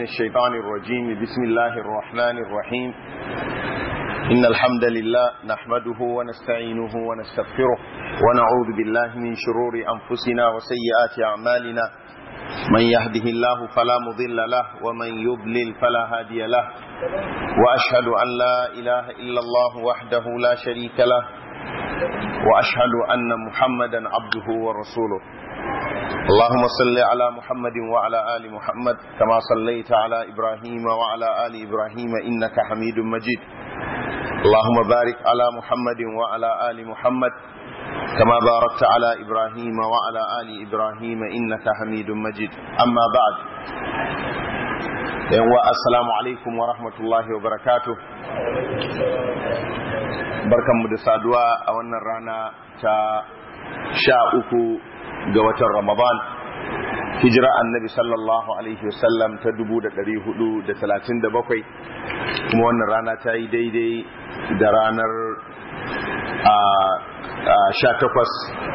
الشيطان الرجيم بسم الله الرحمن الرحيم إن الحمد لله نحمده ونستعينه ونستغفره ونعوذ بالله من شرور أنفسنا وسيئات أعمالنا من يهده الله فلا مضل له ومن يضلل فلا هادي له وأشهد أن لا إله إلا الله وحده لا شريك له وأشهد أن محمدا عبده ورسوله اللهم صل على محمد وعلى آل محمد كما صليت على إبراهيم وعلى آل إبراهيم إنك حميد مجيد اللهم بارك على محمد وعلى آل محمد كما باركت على إبراهيم وعلى آل إبراهيم إنك حميد مجيد أما بعد السلام عليكم ورحمة الله وبركاته barkanmu da saduwa a wannan rana ta sha uku ga watan ramadan hijira annabi sallallahu alaihi wasallam ta dubu da ɗari hudu da talatin da bakwai kuma wannan rana ta yi daidai da ranar sha takwas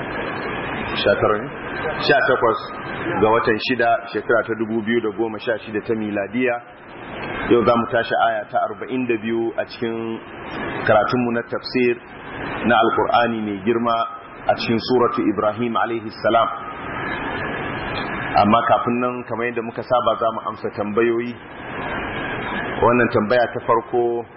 sha takwas ga watan shida shekara ta dubu biyu da goma sha shida ta miladiya yau za mu tashi aya ta arba'in da biyu a cikin karatunmu na tafsir na alkur'ani mai girma a cikin suratu ibrahim salam amma kafin nan kamar yadda muka saba za mu amsa tambayoyi wannan tambaya ta farko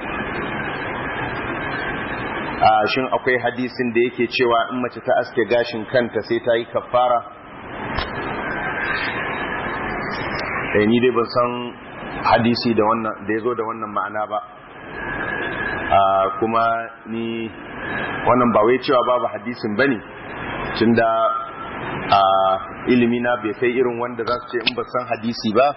a shin akwai hadisin da yake cewa in mace ta aske gashin kanta sai ta yi kafara ni dai ban san hadisi da wannan da ya zo da wannan ma'ana ba kuma ni wannan ba wai cewa babu hadisin ba ne tun da ilimi na bai kai irin wanda za su ce in ba san hadisi ba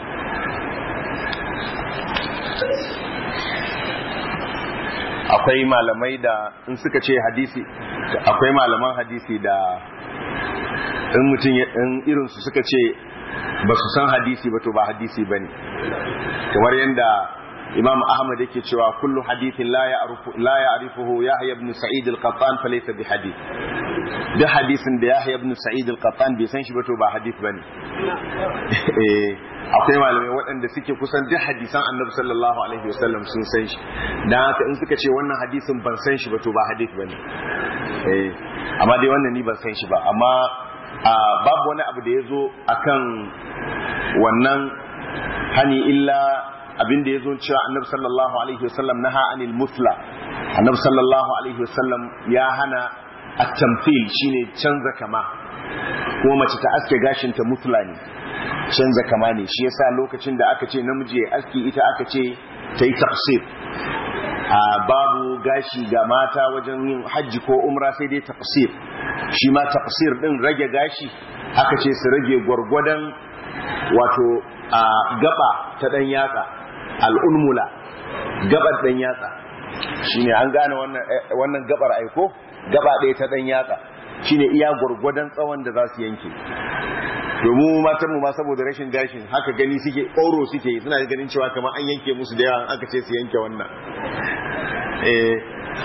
akwai malamai da in suka ce hadisi akwai malaman hadisi da in mutum in irinsu suka ce ba su san hadisi ba to ba hadisi ba ne kamar yadda imam ahmad yake cewa kullu hadithin la ya'rifuhu yahya ibn sa'id al-qattan falaysa bi hadith duk hadisin da yahya ibn sa'id al-qattan bai san shi ba to ba hadith bane eh akwai malamai waɗanda suke kusan duk hadisan annabi sallallahu alaihi wasallam sun san shi dan haka in suka ce wannan hadisin ban san shi ba to ba hadith bane eh amma dai wannan ni ban san shi ba amma babu wani abu da ya zo akan wannan hani illa abin da ya zo cewa annabi sallallahu alaihi wasallam naha anil musla annabi sallallahu alaihi wasallam ya hana at-tamthil shine canza kama kuma mace ta aske gashin ta musla ne canza kama ne shi yasa lokacin da aka ce namiji ya aski ita aka ce ta yi tafsir a babu gashi ga mata wajen yin hajji ko umra sai dai tafsir shi ma tafsir din rage gashi aka ce su rage gwargwadon wato a gaba ta dan yatsa al'ulmula gabar dan yatsa shine an gane wannan wannan gabar aiko gaba ɗaya ta dan yatsa shine iya gwargwadon tsawon da za su yanke domin matan mu ma saboda rashin gashin haka gani suke ƙoro suke suna ganin cewa kamar an yanke musu da yawa aka ce su yanke wannan eh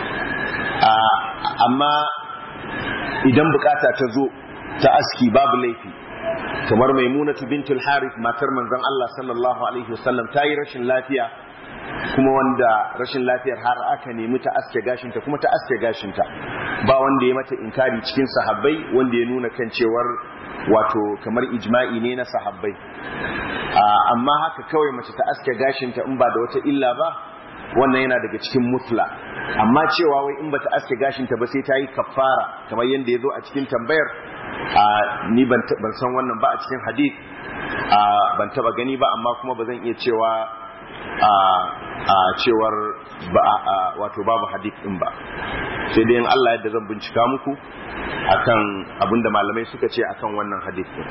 amma idan bukata ta zo ta aski babu laifi kamar maimunatu bintul harith matar manzon Allah sallallahu alaihi wasallam ta yi rashin lafiya kuma wanda rashin lafiyar har aka nemi ta aske gashinta kuma ta aske gashinta ba wanda ya mata inkari cikin sahabbai wanda ya nuna kan cewar wato kamar ijma'i ne na sahabbai amma haka kawai mace ta aske gashinta in ba da wata illa ba wannan yana daga cikin mutla amma cewa wai in bata aske gashinta ba sai ta yi kafara kamar yadda ya zo a cikin tambayar ni ban san wannan ba a cikin hadith ban taba gani ba amma kuma ba zan iya cewa a cewar wato babu hadith din ba sai dai in Allah yadda zan bincika muku akan abinda malamai suka ce akan wannan hadith din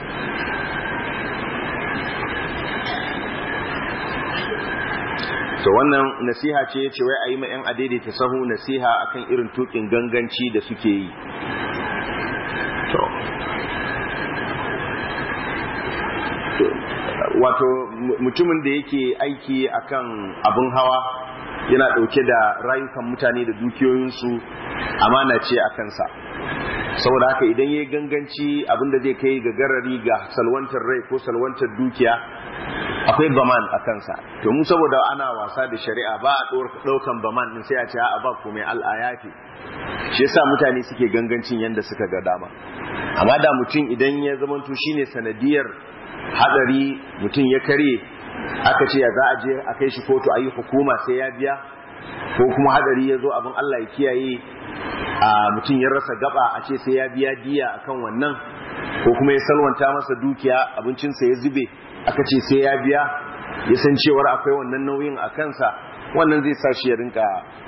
to wannan nasiha ce ce wai a yi ma 'yan adaidaita sahu nasiha akan irin tukin ganganci da suke yi to wato mutumin da yake aiki akan abin hawa yana ɗauke da rayukan mutane da dukiyoyinsu amana ce a kansa saboda haka idan ya ganganci abinda zai kai ga garari ga salwantar rai ko salwantar dukiya akwai baman a kansa to mu saboda ana wasa da shari'a ba a ɗaukan baman din sai a ce a ba komai al'ayafi shi yasa mutane suke gangancin yadda suka ga dama amma da mutum idan ya zamanto shine sanadiyar hadari mutum ya karye aka ce ya za a je a kai shi kotu a yi hukuma sai ya biya ko kuma hadari ya zo abin Allah ya kiyaye a mutum ya rasa gaba a ce sai ya biya diya akan wannan ko kuma ya salwanta masa dukiya abincinsa ya zube aka ce sai ya biya ya san cewar akwai wannan nauyin a kansa wannan zai sa shi ya rinka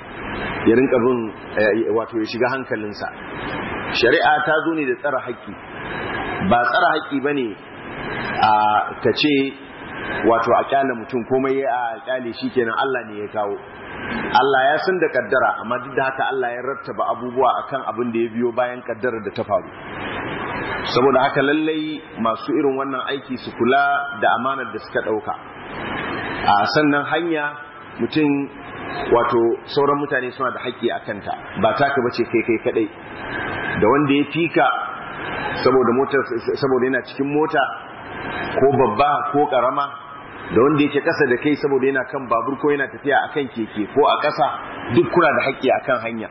ya rinka bin wato ya shiga hankalinsa shari'a ta zo ne da tsara haƙƙi ba tsara haƙƙi ba ne a ta ce wato a kyale mutum komai ya kyale shi kenan Allah ne ya kawo Allah ya san da kaddara amma duk da haka Allah ya rattaba abubuwa akan abin da ya biyo bayan kaddarar da ta faru saboda haka lallai masu irin wannan aiki su kula da amanar da suka ɗauka a sannan hanya mutum wato sauran mutane suna da haƙƙi a kanta ba taka bace kai kai kadai da wanda ya fika saboda mota saboda yana cikin mota ko babba ko karama da wanda yake kasa da kai saboda yana kan babur ko yana tafiya akan keke ko a ƙasa duk kuna da haƙƙi akan hanya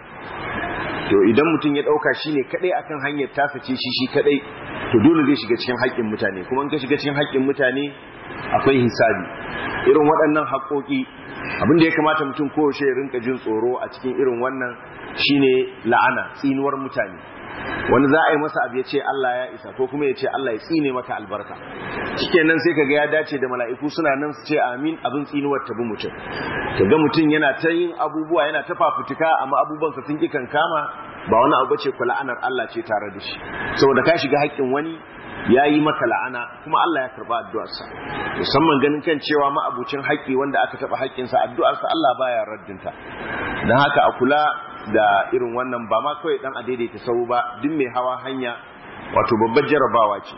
to idan mutum ya ɗauka shi ne kaɗai akan hanyar tasa ce shi shi kaɗai to dole zai shiga cikin haƙƙin mutane kuma in ka shiga cikin haƙƙin mutane akwai hisabi irin waɗannan haƙƙoƙi abin da ya kamata mutum kowace ya rinka jin tsoro a cikin irin wannan shine la'ana tsinuwar mutane wani za a yi masa abu ya ce Allah ya isa ko kuma ya ce Allah ya tsine maka albarka shikenan sai kaga ya dace da mala'iku suna nan su ce amin abin tsinuwar tabi mutum kaga mutum yana ta yin abubuwa yana ta fafutuka amma abubuwansa sun ki kama ba wani abu ce ku la'anar Allah ce tare da shi saboda ka shiga haƙƙin wani ya yi maka la'ana kuma Allah ya karba addu'arsa musamman ganin kan cewa ma'abucin haƙƙi wanda aka taɓa haƙƙinsa addu'arsa Allah baya raddinta don haka a kula da irin wannan ba ma kawai dan a daidaita sau ba duk mai hawa hanya wato babbar jarabawa ce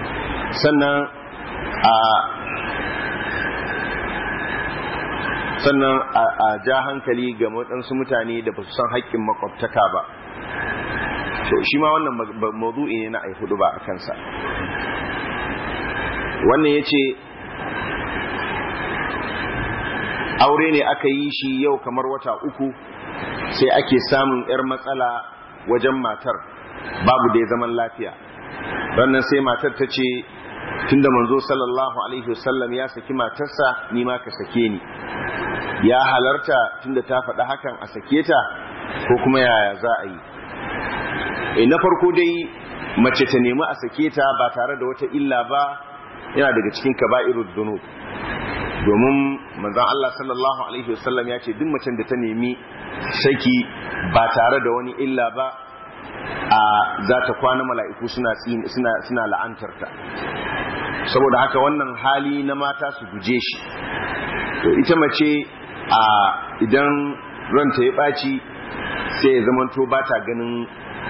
sannan a sannan a ja hankali ga waɗansu mutane da ba su san haƙƙin makwabtaka ba to shi ma wannan mawdu'i ne na ai hudu ba a kansa wannan ya ce aure ne aka yi shi yau kamar wata uku sai ake samun 'yar matsala wajen matar babu da ya zaman lafiya rannan sai matar ta ce tunda manzo sallallahu alaihi wasallam ya saki matarsa ni ma ka sake ni ya halarta tunda ta faɗa hakan a sake ta ko kuma yaya za a yi e na farko dai mace ta nemi a sake ta ba tare da wata illa ba yana daga cikin kaba'irud dunub domin manzon Allah sallallahu alaihi wasallam ya ce duk macen da ta nemi saki ba tare da wani illa ba a za ta kwana mala'iku suna suna suna la'antarta saboda haka wannan hali na mata su guje shi to ita mace a idan ranta ya ɓaci sai ya zamanto ba ta ganin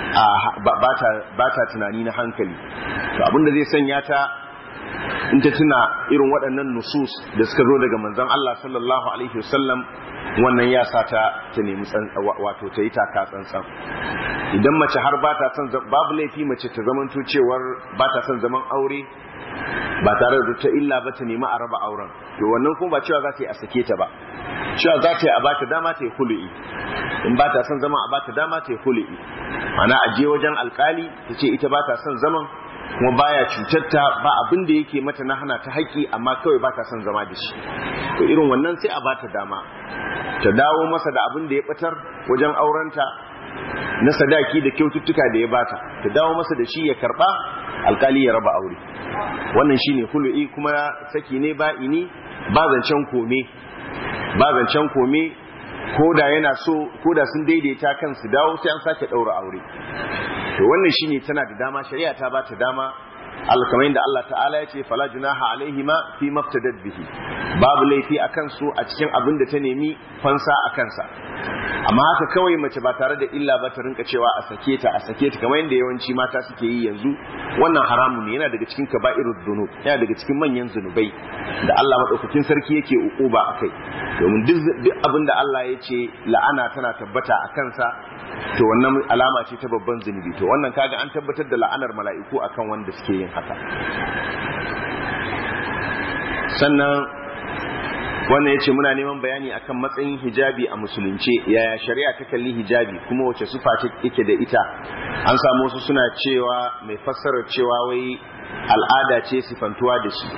ba ta tunani na hankali to abinda zai sanya ta in ta tuna irin waɗannan nusus da suka zo daga manzon Allah sallallahu alaihi wasallam wannan ya sa ta ta nemi wato ta yi taka tsantsan idan mace har ba ta son babu laifi mace ta zamanto cewar ba ta son zaman aure ba tare da ta illa ba ta nemi a raba auren to wannan kuma ba cewa za ta yi a sake ta ba cewa za ta yi a ba ta dama ta yi hulu'i in ba ta son zama a ba ta dama ta yi hulu'i ana a je wajen alkali ta ce ita ba ta son zaman kuma baya cutar ta ba abin da yake mata na hana ta haƙƙi amma kawai ba ta son zama da shi to irin wannan sai a ba ta dama ta dawo masa da abin da ya batar wajen aurenta na sadaki da kyaututtuka da ya bata ta dawo masa da shi ya karba alkali ya raba aure wannan shine hulu'i kuma saki ne ba ini ba zancen kome ba zancen kome ko da yana so ko da sun daidaita kan su dawo sai an sake daura aure to wannan shine tana da dama shari'a ta bata dama kamar yadda Allah ta'ala ya ce fala junaha alaihima fi maftadat bihi babu laifi a kansu a cikin abin da ta nemi fansa a kansa amma haka kawai mace ba tare da illa ba ta rinka cewa a sake ta a sake ta kamar yadda yawanci mata suke yi yanzu wannan haramun ne yana daga cikin kaba'irud dunub yana daga cikin manyan zunubai da Allah madaukakin sarki yake ukuba akai domin duk abin da Allah ya ce la'ana tana tabbata a kansa to wannan alama ce ta babban zunubi to wannan kaga an tabbatar da la'anar mala'iku akan wanda suke yin haka sannan wannan ya ce muna neman bayani akan matsayin hijabi a musulunce yaya shari'a ta kalli hijabi kuma wace sufa yake da ita an samu wasu suna cewa mai fassarar cewa wai al'ada ce sifantuwa da shi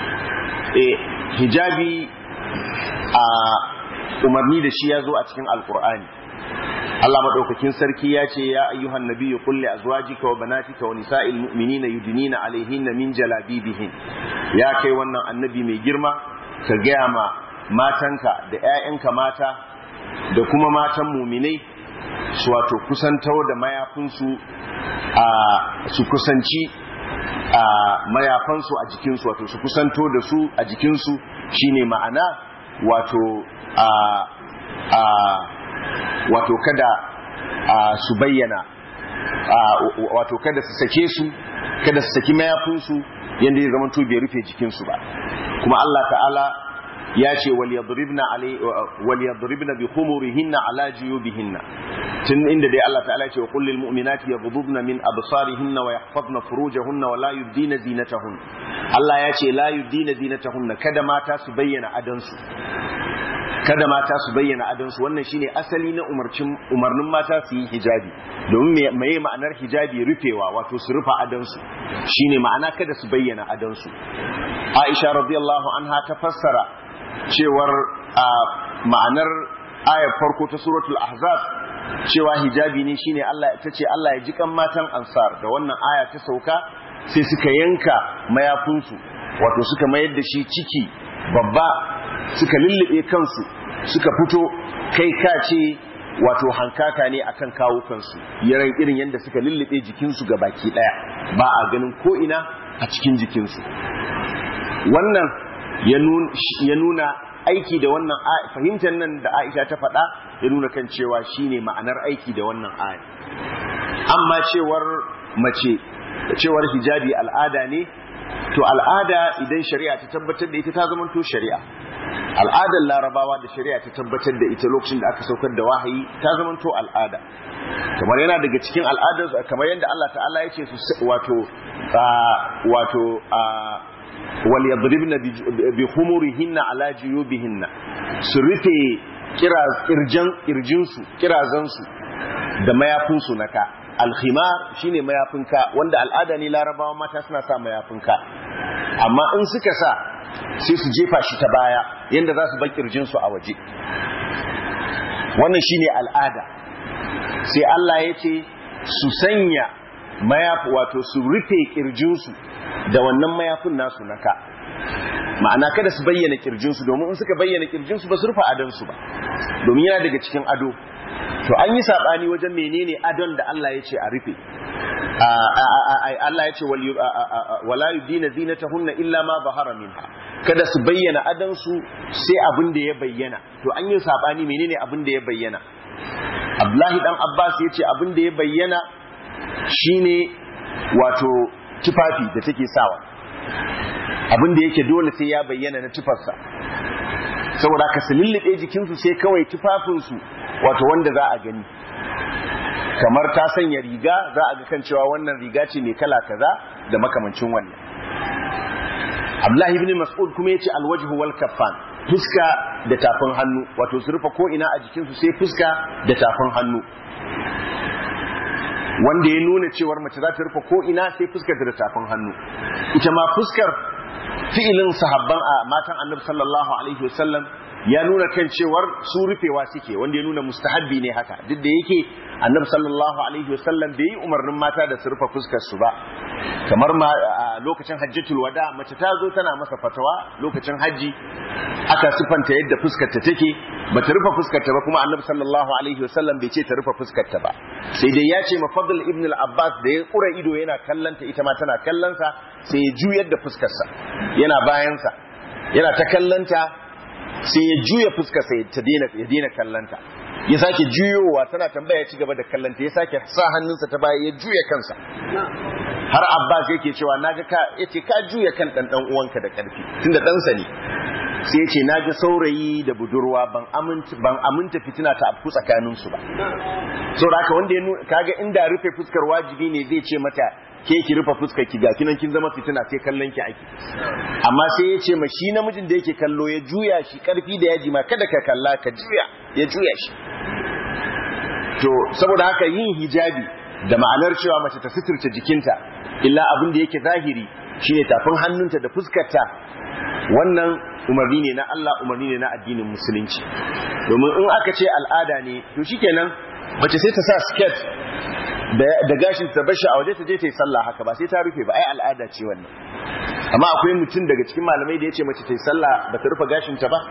e hijabi a umarni da shi ya zo a cikin alkur'ani Allah madaukakin sarki ya ce ya ayyuhan nabiyyu qul li azwajika wa banatika wa nisa'il mu'minina yudnina alaihinna min jalabibihin ya kai wannan annabi mai girma ka gaya ma matanka da 'ya'yanka mata da kuma matan muminai su wato kusantar da mayafinsu a su kusanci a mayafansu a jikinsu wato su kusanto da su a jikinsu shine ma'ana wato a a wato kada su bayyana wato kada su sake su kada su saki mayafinsu yadda ya zama bai rufe jikinsu ba kuma Allah ta'ala ya ce waliyadribna bi khumurihinna ala jiyubihinna tun inda dai Allah ta'ala ya ce wa qul lil mu'minati yaghdudna min absarihinna wa yahfazna furujahunna wa la yubdina zinatahun Allah ya ce la yubdina zinatahunna kada mata su bayyana adansu kada mata su bayyana adansu wannan shine asali na umarcin umarnin mata su yi hijabi domin meye ma'anar hijabi rufewa wato su rufa adansu shine ma'ana kada su bayyana adansu Aisha radiyallahu anha ta fassara cewar ma'anar ayar farko ta suratul ahzab cewa hijabi ne shine Allah ta ce Allah ya ji kan matan ansar da wannan aya ta sauka sai suka yanka mayafinsu wato suka mayar da shi ciki babba suka lullube kansu suka fito kai ka ce wato hankaka ne akan kawo kansu yaran irin yadda suka lullube jikinsu ga baki daya ba a ganin ko ina a cikin jikinsu wannan ya nuna aiki da wannan fahimtar nan da Aisha ta faɗa ya nuna kan cewa shine ma'anar aiki da wannan aya amma cewar mace cewar hijabi al'ada ne to al'ada idan shari'a ta tabbatar da ita ta zama to shari'a al'adar larabawa da shari'a ta tabbatar da ita lokacin da aka saukar da wahayi ta zama to al'ada kamar yana daga cikin al'adar kamar yadda Allah ta'ala ya ce su wato wato wal yadribna bi khumurihinna ala juyubihinna su rufe kirjan kirjinsu kirazansu da mayafinsu na ka alkhimar shine mayafinka wanda al'ada ne larabawa mata suna sa mayafinka amma in suka sa sai su jefa shi ta baya yanda za su bar kirjinsu a waje wannan shine al'ada sai Allah ya ce su sanya mayafi wato su rufe kirjinsu da wannan mayafin nasu na ka ma'ana kada su bayyana kirjinsu domin in suka bayyana kirjinsu ba su rufe adonsu ba domin yana daga cikin ado to an yi saɓani wajen menene adon da Allah ya ce a rufe Allah ya ce wala yudina zinatahunna illa ma bahara minha kada su bayyana adonsu sai abin da ya bayyana to an yi saɓani menene abin da ya bayyana Abdullahi dan Abbas ya ce abin da ya bayyana shine wato tufafi da take sawa abin da yake dole sai ya bayyana na tufarsa saboda ka su lullube jikinsu sai kawai tufafinsu wato wanda za a gani kamar ta sanya riga za a ga kan cewa wannan riga ce mai kala kaza da makamancin wannan Abdullahi ibn Mas'ud kuma yace alwajhu wal kaffan fuska da tafin hannu wato su rufe ko ina a jikinsu sai fuska da tafin hannu wanda ya nuna cewar mace za ta rufe ko ina sai fuskar da tafin hannu ita ma fuskar fi'ilin sahabban a matan annabi sallallahu alaihi wasallam ya nuna kan cewar su rufewa suke wanda ya nuna mustahabbi ne haka duk da yake annabi sallallahu alaihi wasallam bai yi umarnin mata da su rufe fuskar su ba kamar ma a lokacin hajjatul wada mace ta zo tana masa fatawa lokacin haji aka sifanta yadda fuskar ta take bata rufe fuskar ta ba kuma annabi sallallahu alaihi wasallam bai ce ta rufe fuskar ta ba sai dai ya ce ma fadl ibn al-abbas da ya kura ido yana kallanta ita ma tana kallonsa sai ya juyar da fuskar sa yana bayan sa yana ta kallanta sai ya juya fuskar sa ta daina ya daina kallanta ya sake juyowa tana tambaya ci gaba da kallanta ya sake sa hannunsa ta baya ya juya kansa har abbas yake cewa naga ka yace ka juya kan dan dan uwanka da karfi tunda ɗansa ne sai yace naga saurayi da budurwa ban aminta ban aminta fitina ta afku tsakanin su ba saboda haka wanda ya kaga inda rufe fuskar wajibi ne zai ce mata ke ki rufe fuskar ki ga kinan kin zama fitina sai kallon ki ake amma sai ya ce ma shi namijin da yake kallo ya juya shi karfi da yaji ma kada ka kalla ka juya ya juya shi to saboda haka yin hijabi da ma'anar cewa mace ta suturta jikinta illa abin da yake zahiri shine tafin hannunta da fuskarta wannan umarni ne na Allah umarni ne na addinin musulunci domin in aka ce al'ada ne to shikenan mace sai ta sa skirt da gashin ta bashi a waje ta je ta yi sallah haka ba sai ta rufe ba ai al'ada ce wannan amma akwai mutum daga cikin malamai da ya ce mace ta yi sallah ba ta rufe gashin ta ba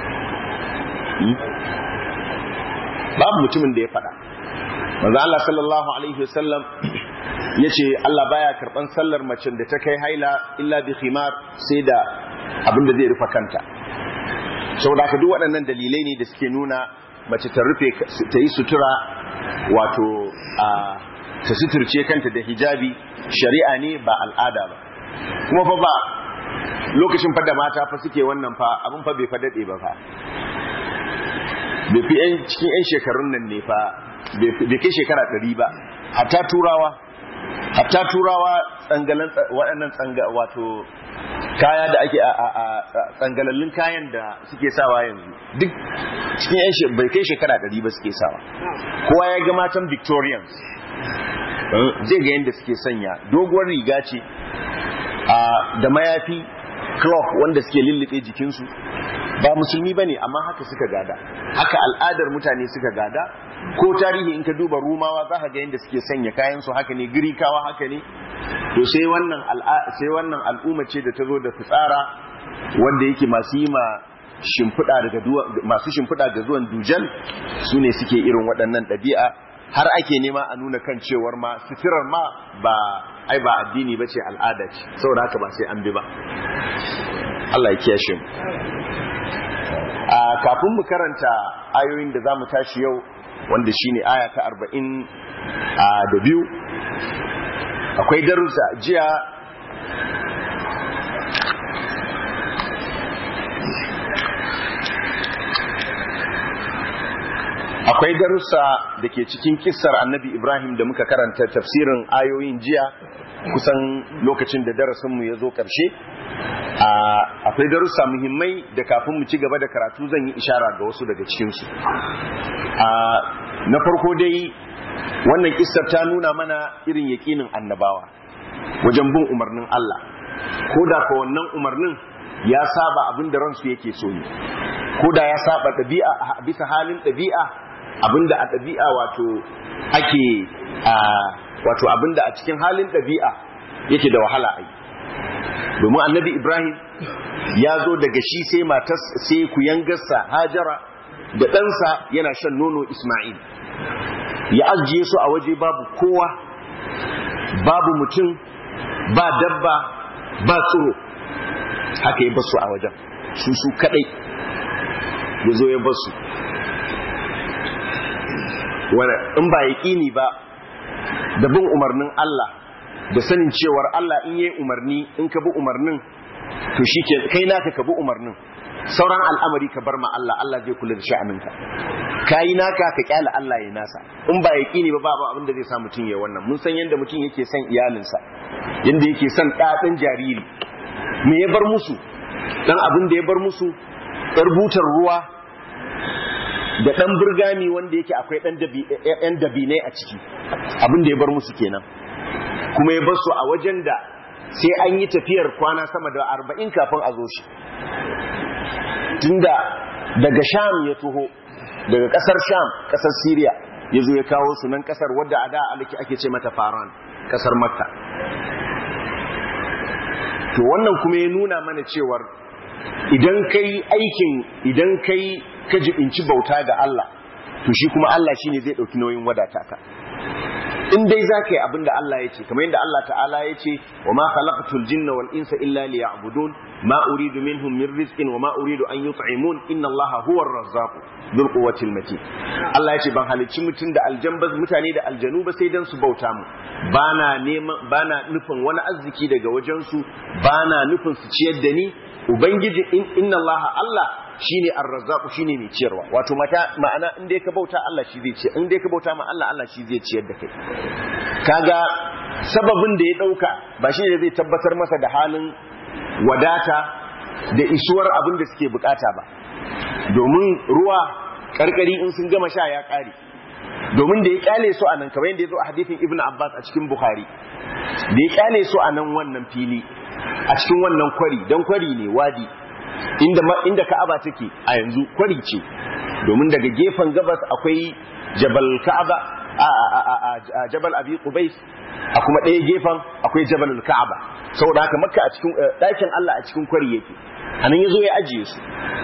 babu mutumin da ya faɗa manzo Allah sallallahu alaihi wasallam yace Allah baya karban sallar mace da ta kai haila illa bi khimar sai da abin da zai rufe kanta saboda haka duk waɗannan dalilai ne da suke nuna mace ta rufe ta yi sutura wato a ta suturce kanta da hijabi shari'a ne ba al'ada ba kuma fa ba lokacin fa da mata fa suke wannan fa abin fa bai fa dade ba fa bai fi cikin 'yan shekarun nan ne fa bai kai shekara ɗari ba hatta turawa hatta turawa tsangalan waɗannan tsanga wato kaya da ake a tsangalallun kayan da suke sawa yanzu duk cikin 'yan bai kai shekara ɗari ba suke sawa kowa ya ga matan victorians zai ga yadda suke sanya doguwar riga ce da mayafi cloth wanda suke lullube jikinsu ba musulmi ba ne amma haka suka gada haka al'adar mutane suka gada ko tarihi in ka duba rumawa za ka ga yadda suke sanya kayansu haka ne girikawa haka ne to sai wannan sai wannan al'umma ce da ta zo da fitsara wanda yake masu yi ma shimfiɗa daga masu shimfiɗa ga zuwan dujal su ne suke irin waɗannan ɗabi'a har ake nema a nuna kan cewar ma suturar ma ba ai ba addini ba ce al'ada ce saboda haka ba sai an bi ba Allah ya kiyashe mu a kafin mu karanta ayoyin da za mu tashi yau wanda shine aya ta arba'in da biyu akwai darussa jiya akwai darussa da ke cikin kissar annabi ibrahim da muka karanta tafsirin ayoyin jiya kusan lokacin da darasinmu ya zo ƙarshe akwai darussa muhimmai da kafin mu ci gaba da karatu zan yi ishara ga wasu daga cikinsu na farko dai wannan kissar ta nuna mana irin yaƙinin annabawa wajen bin umarnin Allah ko da ka wannan umarnin ya saba abin da ransu yake so ne ko da ya saba ɗabi'a bisa halin ɗabi'a abinda a ɗabi'a wato ake wato abinda a cikin halin ɗabi'a yake da wahala a yi domin annabi ibrahim ya zo daga shi sai matas sai kuyangarsa hajara da ɗansa yana shan nono isma'il ya ajiye su a waje babu kowa babu mutum ba dabba ba tsiro haka ya basu a wajen su su kadai ya zo ya basu in ba yaƙini ba da bin umarnin Allah da sanin cewar Allah in yi umarni in ka bi umarnin to shi ke kai naka ka bi umarnin sauran al'amari ka bar ma Allah Allah zai kula da sha'aninka ka yi naka ka kyala Allah ya nasa in ba yaƙini ba babu abin da zai sa mutum ya wannan mun san yadda mutum yake son iyalinsa yadda yake son ɗaɗin jariri me ya bar musu dan abin da ya bar musu ɗar butar ruwa da ɗan burgami wanda yake akwai ɗan dabinai a ciki abin da ya bar musu kenan kuma ya bar su a wajen da sai an yi tafiyar kwana sama da arba'in kafin a zo shi tunda daga sham ya tuho daga ƙasar sham ƙasar syria ya zo ya kawo su nan ƙasar wadda a da aliki ake ce mata faran ƙasar makka to wannan kuma ya nuna mana cewar idan kai aikin idan kai ka jibinci bauta ga Allah to shi kuma Allah shine zai dauki nauyin wadata ka in dai za ka yi abin da Allah ya ce kamar yadda Allah ta'ala ya ce wa ma khalaqatul jinna wal insa illa liya'budun ma uridu minhum min rizqin wa ma uridu an yut'imun inna Allah huwa ar-razzaq dhul quwwatil matin Allah ya ce ban halicci mutum da aljambaz mutane da aljanu ba sai dan su bauta mu bana neman bana nufin wani arziki daga wajen su bana nufin su ciyar da ni ubangiji inna Allah Allah shine ar-razzaq shine mai ciyarwa wato mata ma'ana in dai ka bauta Allah shi zai ciyar in dai ka bauta ma Allah Allah shi zai ciyar da kai kaga sababin da ya ɗauka ba shi ne zai tabbatar masa da halin wadata da isuwar abin da suke bukata ba domin ruwa karkari in sun gama sha ya ƙare domin da ya kyale su a nan kamar yadda ya zo a hadithin ibn abbas a cikin bukhari da ya kyale su a nan wannan fili a cikin wannan kwari don kwari ne wadi inda inda ka'aba take a yanzu kwari ce domin daga gefen gabas akwai jabal ka'aba a jabal abi qubais a kuma ɗaya gefen akwai jabal ka'aba saboda haka makka a cikin ɗakin Allah a cikin kwari yake anan yazo ya ajiye su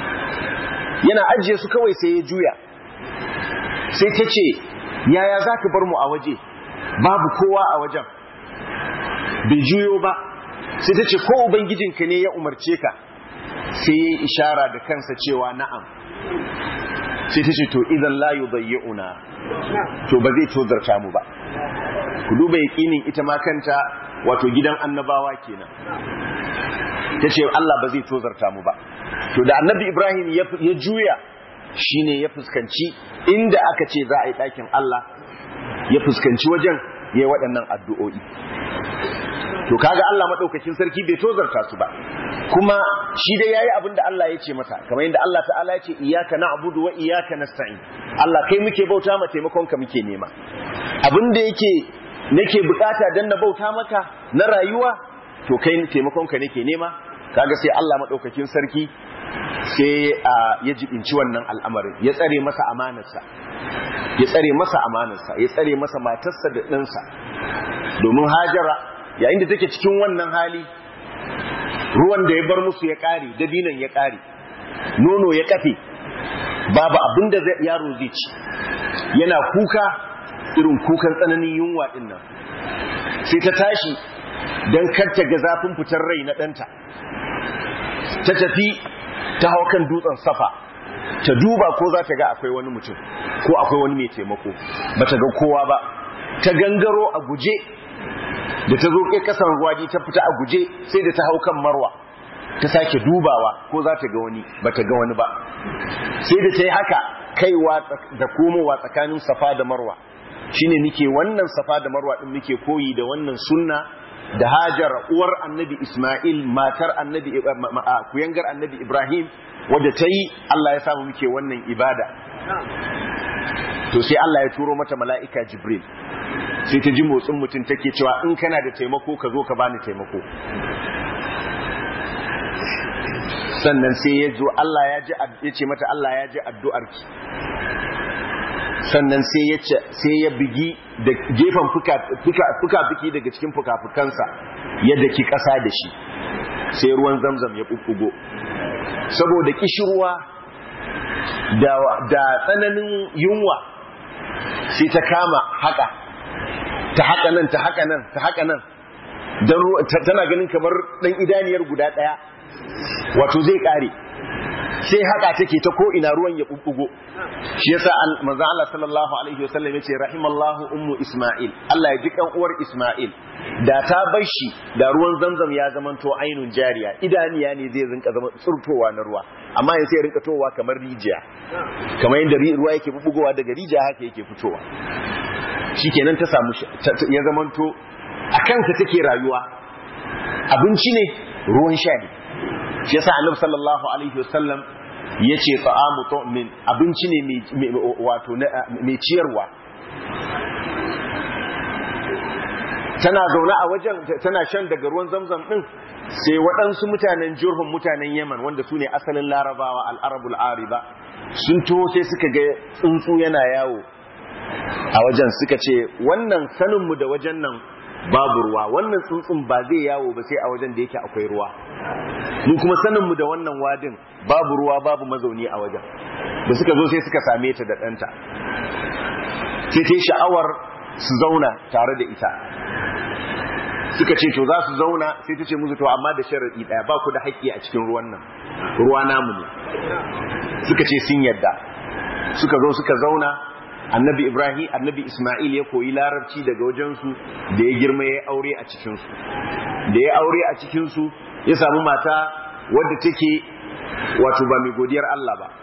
yana ajiye su kawai sai ya juya sai ta ce yaya za ka bar mu a waje babu kowa a wajen bai juyo ba sai ta ce ko ubangijinka ne ya umarce ka sai ya yi ishara da kansa cewa na'am sai ta ce to idan layu una to ba zai tozarta mu ba ku duba yaƙinin ita ma kanta wato gidan annabawa kenan ta ce Allah ba zai tozarta mu ba to da annabi Ibrahim ya juya shine ya fuskanci inda aka ce za a yi ɗakin Allah ya fuskanci wajen ya yi waɗannan addu'o'i to kaga Allah maɗaukakin sarki bai tozarta su ba kuma shi dai yayi abin da Allah ya ce masa kamar yadda Allah ta'ala ya ce iyyaka na'budu wa iyyaka nasta'in Allah kai muke bauta ma taimakon ka muke nema abin da yake nake bukata dan na bauta maka na rayuwa to kai taimakon ka nake nema kaga sai Allah maɗaukakin sarki sai ya jibinci wannan al'amarin ya tsare masa amanarsa ya tsare masa amanarsa ya tsare masa matarsa da ɗansa domin hajara yayin da take cikin wannan hali ruwan da ya bar musu ya ƙare dabinan ya ƙare nono ya kafe babu abin da yaro zai ci yana kuka irin kukan tsananin yunwa ɗin nan sai ta tashi don karta ga zafin fitar rai na ɗanta ta tafi ta hau kan dutsen safa ta duba ko za ta ga akwai wani mutum ko akwai wani mai taimako ba ta ga kowa ba ta gangaro a guje da ta zo kai kasan ruwaji ta fita a guje sai da ta hau kan marwa ta sake dubawa ko za ta ga wani ba ta ga wani ba sai da ta yi haka kaiwa da komowa tsakanin safa da marwa shine nike wannan safa da marwa din muke koyi da wannan sunna da Hajar uwar annabi Ismail matar annabi kuyangar annabi Ibrahim wadda ta yi Allah ya samu muke wannan ibada to sai Allah ya turo mata mala'ika Jibril sai ta ji motsin mutum take cewa in kana da taimako ka zo ka bani taimako sannan sai ya zo Allah ya ji ya ce mata Allah ya ji addu'arki sannan sai ya ce sai ya bigi da gefen fuka-fuki daga cikin fuka-fukansa yadda ki ƙasa da shi sai ruwan zamzam ya ɓuɓɓugo saboda kishirwa da tsananin yunwa sai ta kama haka ta haka nan ta haka nan ta haka nan tana ganin kamar ɗan idaniyar guda ɗaya wato zai ƙare sai haka take ta ko ina ruwan ya bubbugo shi yasa manzo Allah sallallahu alaihi wasallam yace rahimallahu ummu isma'il Allah ya ji kan uwar isma'il da ta bar shi da ruwan zamzam ya zamanto ainun jariya idaniya ne zai rinka zama tsurtowa na ruwa amma yanzu ya rinka towa kamar rijiya kamar yadda ruwa yake bubbugowa daga rijiya haka yake fitowa shikenan ta samu ya zamanto a kansa take rayuwa abinci ne ruwan sha ne shi yasa annabi sallallahu alaihi wasallam yace ta'amu tu'min abinci ne wato mai ciyarwa tana zaune a wajen tana shan daga ruwan zamzam din sai waɗansu mutanen jurhun mutanen yaman wanda su ne asalin larabawa al'arabul ariba sun to sai suka ga tsuntsu yana yawo a wajen suka ce wannan saninmu da wajen nan babu ruwa wannan tsuntsun ba zai yawo ba sai a wajen da yake akwai ruwa mu kuma sanin mu da wannan wadin babu ruwa babu mazauni a wajen da suka zo sai suka same ta da ɗanta sai ta yi sha'awar su zauna tare da ita suka ce to za su zauna sai ta ce musu to amma da sharaɗi ɗaya ba ku da haƙƙi a cikin ruwan nan ruwa namu ne suka ce sun yadda suka zo suka zauna annabi ibrahim annabi isma'il ya koyi larabci daga wajensu da ya girma ya aure a cikinsu da ya aure a cikinsu ya samu mata wadda take wato ba mai godiyar Allah ba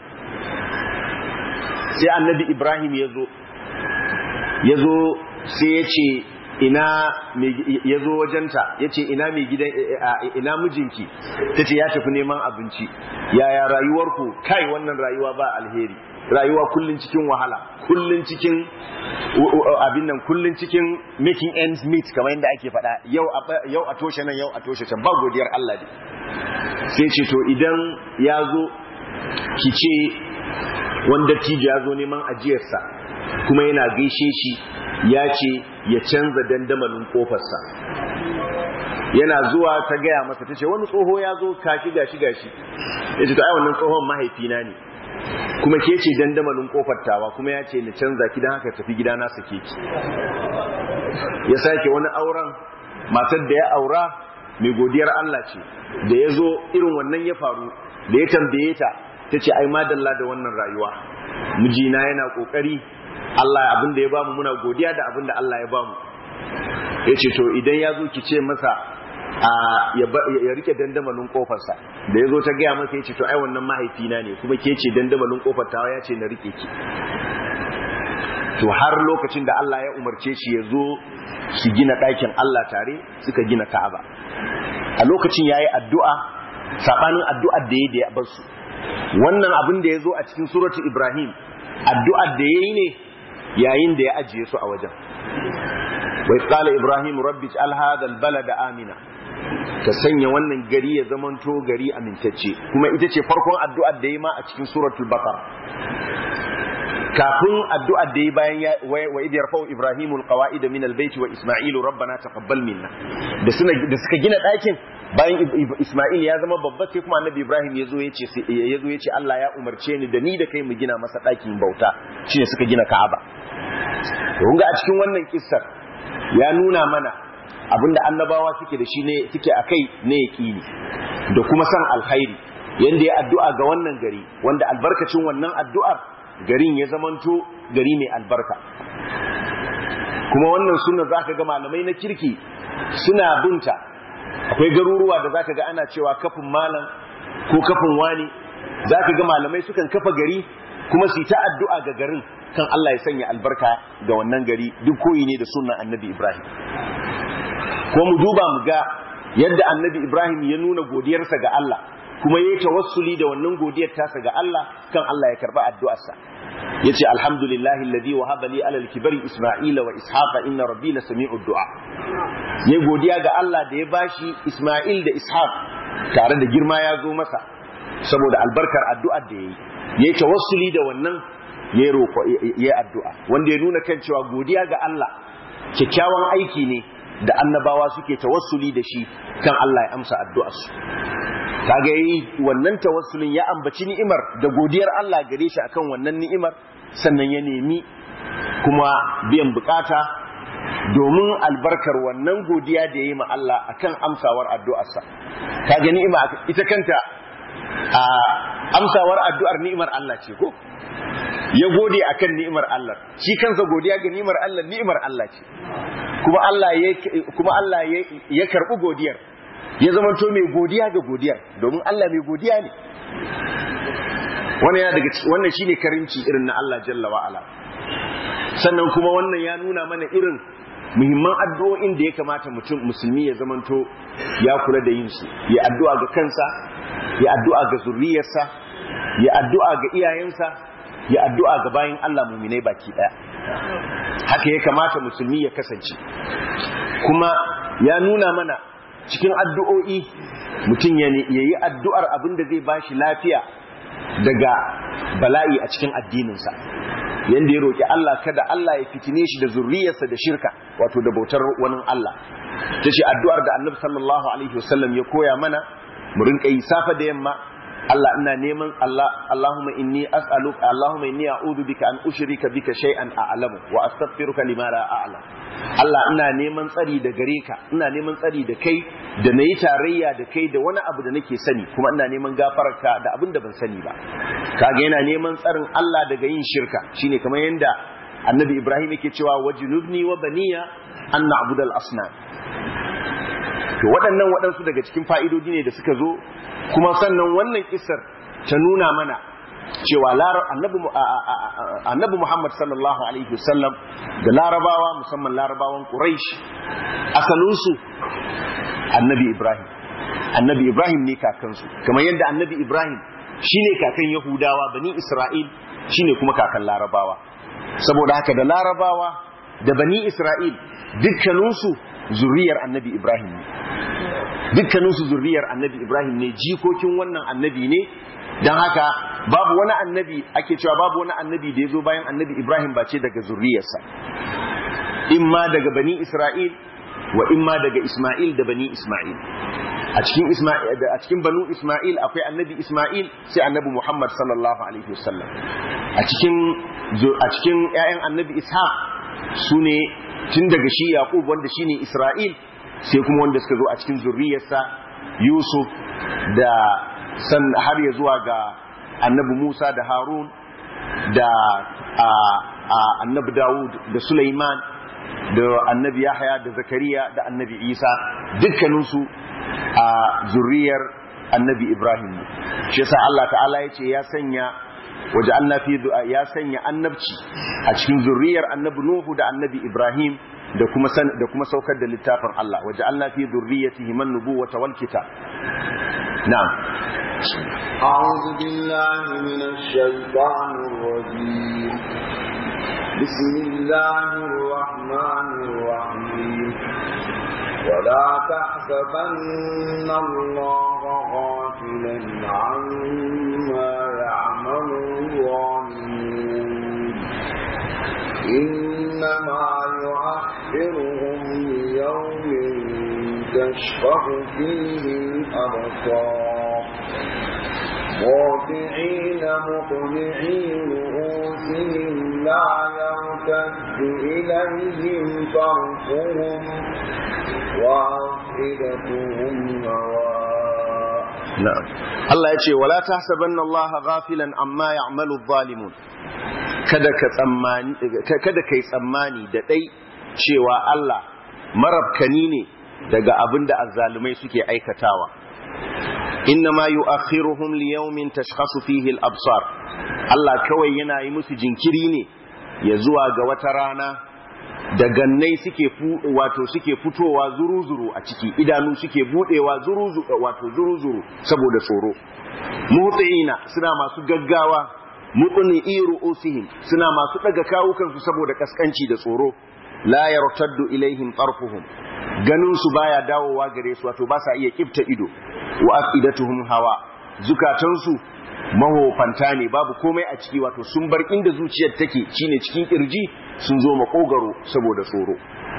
sai annabi ibrahim ya zo ya zo sai ya ce ina ya zo wajenta ya ce ina mai gidan ina mijinki ta ce ya tafi neman abinci yaya rayuwarku kai wannan rayuwa ba alheri rayuwa kullun cikin wahala kullun cikin abin nan kullun cikin making ends meet kamar yadda ake faɗa yau yau a toshe nan yau a toshe can ba godiyar Allah ne sai ce to idan ya zo ki ce wanda tijo ya zo neman ajiyarsa kuma yana gaishe shi ya ce ya canza dandamalin kofarsa yana zuwa ta gaya masa ta ce wani tsoho ya zo kashi gashi gashi ya ce to ai wannan tsohon mahaifina ne kuma ke ce dandamalin kofar tawa kuma ya ce na canza ki don haka tafi gida na sake ki ya sake wani auren matar da ya aura mai godiyar Allah ce da ya zo irin wannan ya faru da ya tambaye ta ta ce ai madalla da wannan rayuwa mijina yana kokari Allah abin da ya bamu muna godiya da abin da Allah ya bamu ya ce to idan ya zo ki ce masa ya rike dandamalin kofarsa da ya zo ta gaya masa ya ce to ai wannan mahaifina ne kuma ke ce dandamalin kofar tawa ya ce na rike ki to har lokacin da Allah ya umarce shi ya zo su gina ɗakin Allah tare suka gina Ka'aba a lokacin yayi addu'a sabanin addu'ar da yayi da ya bar su wannan abin da ya zo a cikin suratu Ibrahim addu'ar da yayi ne yayin da ya ajiye su a wajen wa qala Ibrahim rabbi ij'al hadha al-balada amina ka sanya wannan gari ya zamanto gari amintacce kuma ita ce farkon addu'ar da yayi ma a cikin suratul baqara kafin addu'ar da yi bayan wa idiyar fa'o Ibrahimu alƙawa'id min albaiti wa Ismailu rabbana taqabbal minna da da suka gina ɗakin bayan Ismail ya zama babba sai kuma annabi Ibrahim ya zo ya ce ya zo ya ce Allah ya umarce ni da ni da kai mu gina masa ɗakin bauta shine suka gina Ka'aba kun ga a cikin wannan kissar ya nuna mana abinda annabawa suke da shi ne suke akai ne yaqini da kuma san alkhairi yanda ya addu'a ga wannan gari wanda albarkacin wannan addu'ar garin ya zamanto gari mai albarka kuma wannan suna za ka ga malamai na kirki suna binta akwai garuruwa da za ka ga ana cewa kafin malam ko kafin wani za ka ga malamai sukan kafa gari kuma su ta addu'a ga garin kan Allah ya sanya albarka ga wannan gari duk koyi ne da sunan annabi Ibrahim ko mu duba mu ga yadda annabi Ibrahim ya nuna godiyarsa ga Allah kuma yayi tawassuli da wannan godiyar tasa ga Allah kan Allah ya karba addu'arsa yace alhamdulillahi alladhi wahaba li alal kibari isma'ila wa ishaqa inna rabbi la sami'ud du'a yayi godiya ga Allah da ya bashi Isma'il da Ishaq tare da girma ya zo masa saboda albarkar addu'ar da yayi yayi tawassuli da wannan yayi roko yayi addu'a wanda ya nuna kan cewa godiya ga Allah kyakkyawan aiki ne da annabawa suke tawassuli da shi kan Allah ya amsa addu'arsu kaga yi wannan tawassulin ya ambaci ni'imar da godiyar Allah gare shi akan wannan ni'imar sannan ya nemi kuma biyan bukata domin albarkar wannan godiya da yayi ma Allah akan amsawar addu'arsa kaga ni'ima ita kanta a amsawar addu'ar ni'imar Allah ce ko ya gode akan ni'imar Allah shi kansa godiya ga ni'imar Allah ni'imar Allah ce kuma Allah ya kuma Allah ya karbi godiyar ya zama to mai godiya ga godiyar domin Allah mai godiya ne wannan daga wannan shine karimci irin na Allah jalla wa ala sannan kuma wannan ya nuna mana irin muhimman addu'o'in da ya kamata mutum musulmi ya zamanto ya kula da yin su ya addu'a ga kansa ya addu'a ga zurriyarsa ya addu'a ga iyayensa ya addu'a ga bayin Allah muminai baki daya haka ya kamata musulmi ya kasance kuma ya nuna mana cikin addu'o'i mutum ya yi addu'ar abin da zai bashi lafiya daga bala'i a cikin addininsa yadda ya roƙi Allah kada Allah ya fitine shi da zurriyarsa da shirka wato da bautar wani Allah ta ce addu'ar da annabi sallallahu alaihi wasallam ya koya mana mu rinka yi safa da yamma Allah ina neman Allah Allahumma inni as'aluka Allahumma inni a'udhu bika an ushrika bika shay'an a'lamu wa astaghfiruka lima la a'lam Allah ina neman tsari da gare ka ina neman tsari da kai da nayi tarayya da kai da wani abu da nake sani kuma ina neman gafararka da abin da ban sani ba kaga yana neman tsarin Allah daga yin shirka shine kamar yanda Annabi Ibrahim yake cewa wajnubni wa baniya an na'budal asnam to waɗannan waɗansu daga cikin fa'idodi ne da suka zo kuma sannan wannan kisar ta nuna mana cewa annabi Muhammad sallallahu alaihi wasallam da larabawa musamman larabawan Quraysh asalinsu annabi Ibrahim annabi Ibrahim ne kakansu kamar yadda annabi Ibrahim shine kakan Yahudawa bani Isra'il shine kuma kakan larabawa saboda haka da larabawa da bani Isra'il dukkaninsu zuriyar annabi Ibrahim ne dukkaninsu zuriyar annabi Ibrahim ne jikokin wannan annabi ne don haka babu wani annabi ake cewa babu wani annabi da ya zo bayan annabi Ibrahim ba ce daga zuriyarsa imma daga bani Isra'il wa imma daga Ismail da bani Ismail a cikin Ismail a cikin banu Ismail akwai annabi Ismail sai annabi Muhammad sallallahu alaihi wasallam a cikin a cikin ƴaƴan annabi Ishaq sune tun daga shi Yaqub wanda shine Isra'il sai kuma wanda suka zo a cikin zuriyarsa Yusuf da san har ya zuwa ga annabi Musa da Harun da annabi Dawud da Sulaiman da annabi Yahya da Zakariya da annabi Isa dukkaninsu a zuriyar annabi Ibrahim shi yasa Allah ta'ala ya ce ya sanya waje fi ya sanya annabci a cikin zuriyar annabi Nuhu da annabi Ibrahim da kuma da kuma saukar da littafin Allah waje Allah fi zurriyatihi man nubuwata wal kitab na'am أعوذ بالله من الشيطان الرجيم بسم الله الرحمن الرحيم ولا تحسبن الله غافلا عما يعمل الظالمون إنما يؤخرهم ليوم تشفع فيه الأبصار خاطعين مقنعي رؤوسهم لا يرتد إليهم طرفهم وأفئدتهم هواء na'am Allah ya ce wala tahsabanna Allah ghafilan amma ya'malu adh-dhalimun kada ka tsammani kada kai tsammani da dai cewa Allah marabkani ne daga abinda azzalumai suke aikatawa inna ma yu'akhiruhum li yawmin tashkhasu fihi al-absar Allah kawai yana yi musu jinkiri ne ya zuwa ga wata rana da gannai suke wato suke fitowa zuru-zuru a ciki idanu suke budewa zuru-zuru wato zuru-zuru saboda tsoro mutsiina suna masu gaggawa mutuni iru usihim suna masu daga kawukansu saboda kaskanci da tsoro la yartaddu ilaihim tarfuhum ganin su baya dawowa gare su wato ba sa iya kifta ido wa afidatuhum hawa zukatansu mahofanta ne babu komai a ciki wato sun bar inda zuciyar take shine cikin kirji sun zo makogaro saboda tsoro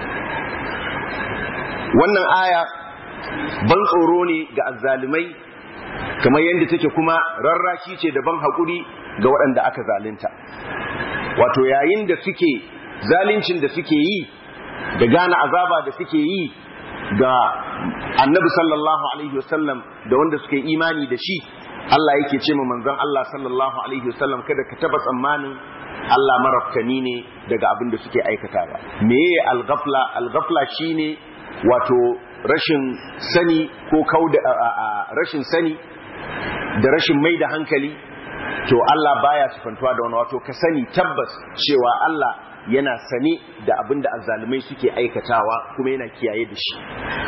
wannan aya ban tsoro ne ga azzalumai kamar yadda take kuma rarrashi ce da ban haƙuri ga waɗanda aka zalunta wato yayin da suke zaluncin da suke yi da gane azaba da suke yi ga annabi sallallahu alaihi wasallam da wanda suka yi imani da shi Allah yake ce ma manzon Allah sallallahu alaihi wasallam kada ka taba tsammanin Allah marafkani ne daga abin da suke aikata ba meye al-ghafla al-ghafla shine wato rashin sani ko kauda rashin sani da rashin mai da hankali to Allah baya sifantuwa da wani wato ka sani tabbas cewa Allah yana sane da abin da azzalumai suke aikatawa kuma yana kiyaye da shi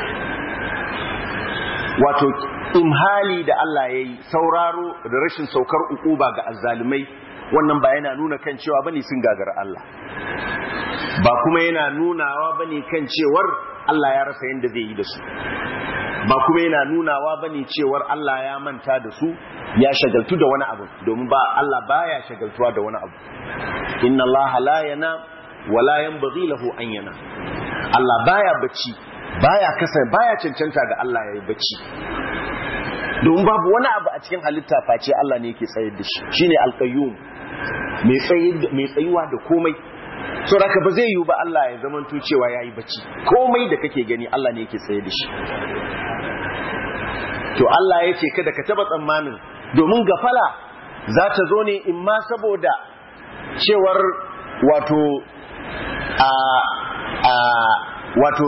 wato imhali da Allah ya yi sauraro da rashin saukar ukuba ga azzalumai wannan ba yana nuna kan cewa bane sun gagara Allah ba kuma yana nunawa bane kan cewar Allah ya rasa yadda zai yi da su ba kuma yana nunawa bane cewar Allah ya manta da su ya shagaltu da wani abu domin ba Allah baya shagaltuwa da wani abu inna Allah la yana wa la yanbaghi lahu an yana Allah baya bacci baya kasa baya cancanta ga Allah yayi bacci domin babu wani abu a cikin halitta face Allah ne yake tsayar da shi shine alqayyum mai mai tsayuwa da komai so da ba zai yiwu ba Allah ya zamanto cewa yayi bacci komai da kake gani Allah ne yake tsaye da shi to Allah ya ce kada ka taba tsammanin domin gafala za ta zo ne in ma saboda cewar wato a a wato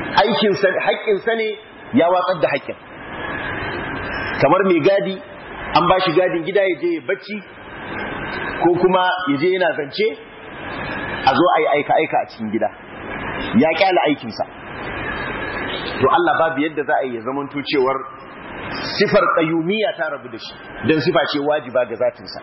aikinsa haƙƙinsa ne ya watsar da haƙƙin kamar mai gadi an ba shi gadin gida ya je ya bacci ko kuma ya je yana zance a zo a yi aika aika a cikin gida ya kyala aikinsa to Allah babu yadda za a yi ya zamanto cewar sifar qayyumiyya ta rabu da shi dan sifa ce wajiba ga zatinsa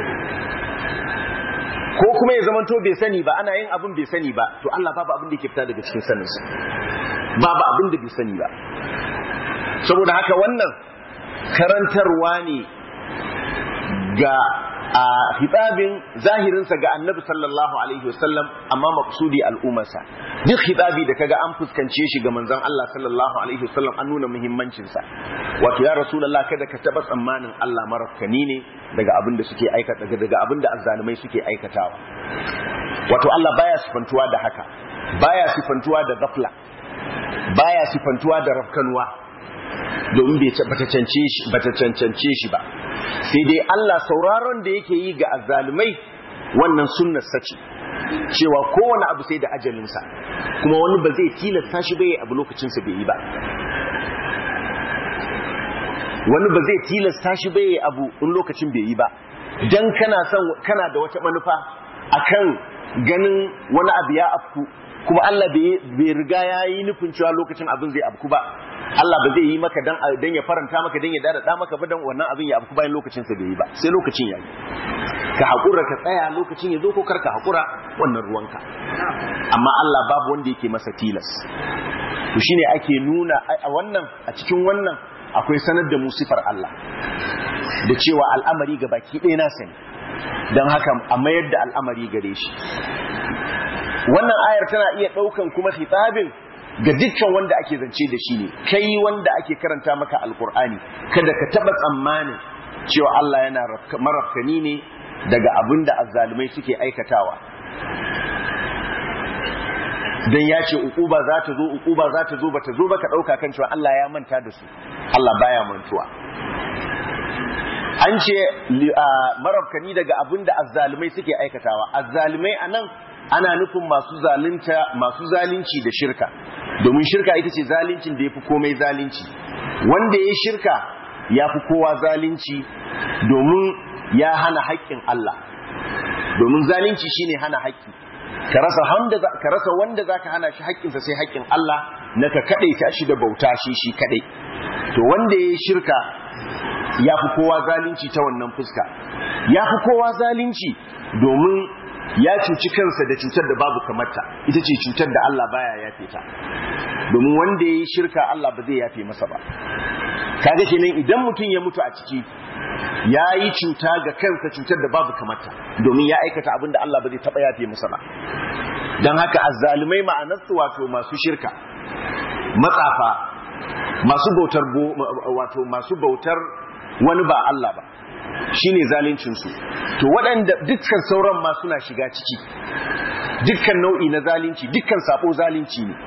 ko kuma ya zamanto bai sani ba ana yin abin bai sani ba to Allah babu abin da yake fita daga cikin saninsa babu abin da bai sani ba saboda haka wannan karantarwa ne ga a hitabin zahirinsa ga annabi sallallahu alaihi wasallam amma maqsudi al'ummarsa duk hitabi da kaga an fuskance shi ga manzon Allah sallallahu alaihi wasallam an nuna muhimmancin sa wato ya rasulullah kada ka taba tsammanin Allah marafkani ne daga abin da suke aikata daga abin da azzalumai suke aikatawa wato Allah baya sifantuwa da haka baya sifantuwa da ghafla baya sifantuwa da rafkanuwa domin bai bata cancance shi ba sai dai Allah sauraron da yake yi ga azzalumai wannan sunnar sace cewa kowane abu sai da ajalinsa kuma wani ba zai tilasta shi bai abu lokacinsa bai yi ba wani ba zai tilasta shi bai abu in lokacin bai yi ba dan kana son kana da wata manufa akan ganin wani abu ya afku kuma Allah bai riga ya yi nufin cewa lokacin abin zai afku ba Allah ba zai yi maka dan dan ya faranta maka dan ya dada maka ba dan wannan abin ya afku bayan lokacin sa bai yi ba sai lokacin ya yi ka hakura ka tsaya lokacin ya zo ko karka hakura wannan ruwanka amma Allah babu wanda yake masa tilas to shine ake nuna a wannan a cikin wannan akwai sanar da mu sifar Allah da cewa al'amari ga baki ɗaya na sani don haka a mayar da al'amari gare shi wannan ayar tana iya ɗaukan kuma hitabin ga dukkan wanda ake zance da shi ne kai wanda ake karanta maka alkur'ani kada ka taɓa tsammanin cewa Allah yana marafkani ne daga abin da azzalumai suke aikatawa dan ya ce uquba za ta zo uquba za ta zo ba ta zo ba ka ɗauka kan cewa Allah ya manta da su Allah baya mantuwa an ce marafkani daga abin da azzalumai suke aikatawa azzalumai anan ana nufin masu zalunta masu zalunci da shirka domin shirka ita ce zaluncin da yafi komai zalunci wanda ya shirka ya fi kowa zalunci domin ya hana haƙƙin Allah domin zalunci shine hana haƙƙi ka rasa wanda ka rasa wanda zaka hana shi haƙƙinsa sai haƙƙin Allah na ka kadai ta shi da bauta shi shi kadai to wanda ya shirka ya fi kowa zalunci ta wannan fuska ya fi kowa zalunci domin ya cuci kansa da cutar da babu kamarta ita ce cutar da Allah baya yafe ta domin wanda ya yi shirka Allah ba zai yafe masa ba kaga kenan idan mutum ya mutu a ciki ya yi cuta ga kansa cutar da babu kamarta domin ya aikata abin da Allah ba zai taɓa yafe masa ba don haka azzalumai ma'anarsu wato masu shirka matsafa masu bautar wato masu bautar wani ba Allah ba shine zaluncinsu to waɗanda dukkan sauran ma suna shiga ciki dukkan nau'i na zalunci dukkan sabo zalunci ne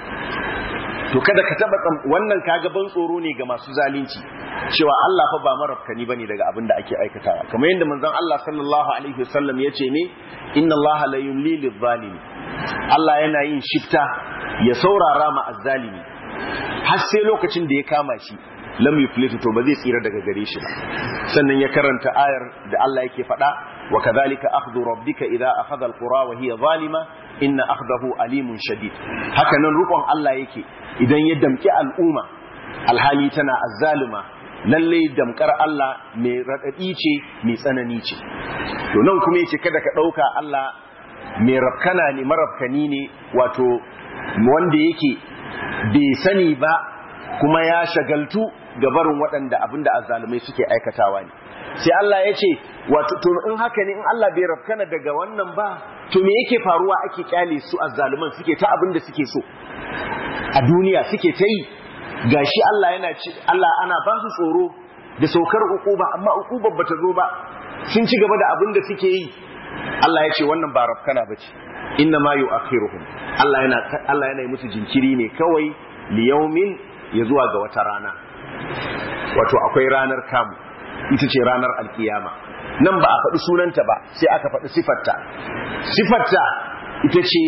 to kada ka taba wannan kaga ban tsoro ne ga masu zalunci cewa Allah fa ba marafkani bane daga abin da ake aikatawa kamar yadda manzon Allah sallallahu alaihi wasallam ya ce ne inna Allah la yumli lil zalimi Allah yana yin shifta ya saurara ma azzalimi har sai lokacin da ya kama shi lam yuflitu to ba zai tsira daga gare shi ba sannan ya karanta ayar da Allah yake faɗa wa kadhalika akhdhu rabbika idza akhadha alqura wa hiya zalima inna akhdahu alimun shadid haka nan rukon Allah yake idan ya damki al'umma alhali tana azzalima lalle damkar Allah mai radadi ce mai tsanani ce to nan kuma yace kada ka dauka Allah mai rafkana ne marafkani ne wato wanda yake bai sani ba kuma ya shagaltu ga barin waɗanda abinda azzalumai suke aikatawa ne sai Allah ya ce wato to in haka ne in Allah bai rafkana daga wannan ba to me yake faruwa ake kyale su azzaluman suke ta abinda suke so a duniya suke ta yi gashi Allah yana ci Allah ana ba su tsoro da saukar ukuba amma ukubar bata zo ba sun ci gaba da abinda suke yi Allah ya ce wannan ba rafkana bace inna ma yu'akhiruhum Allah yana Allah yana yi musu jinkiri ne kawai liyaumin ya zuwa ga wata rana wato akwai ranar kamu ita ce ranar alkiyama nan ba a faɗi sunanta ba sai aka faɗi sifarta sifarta ita ce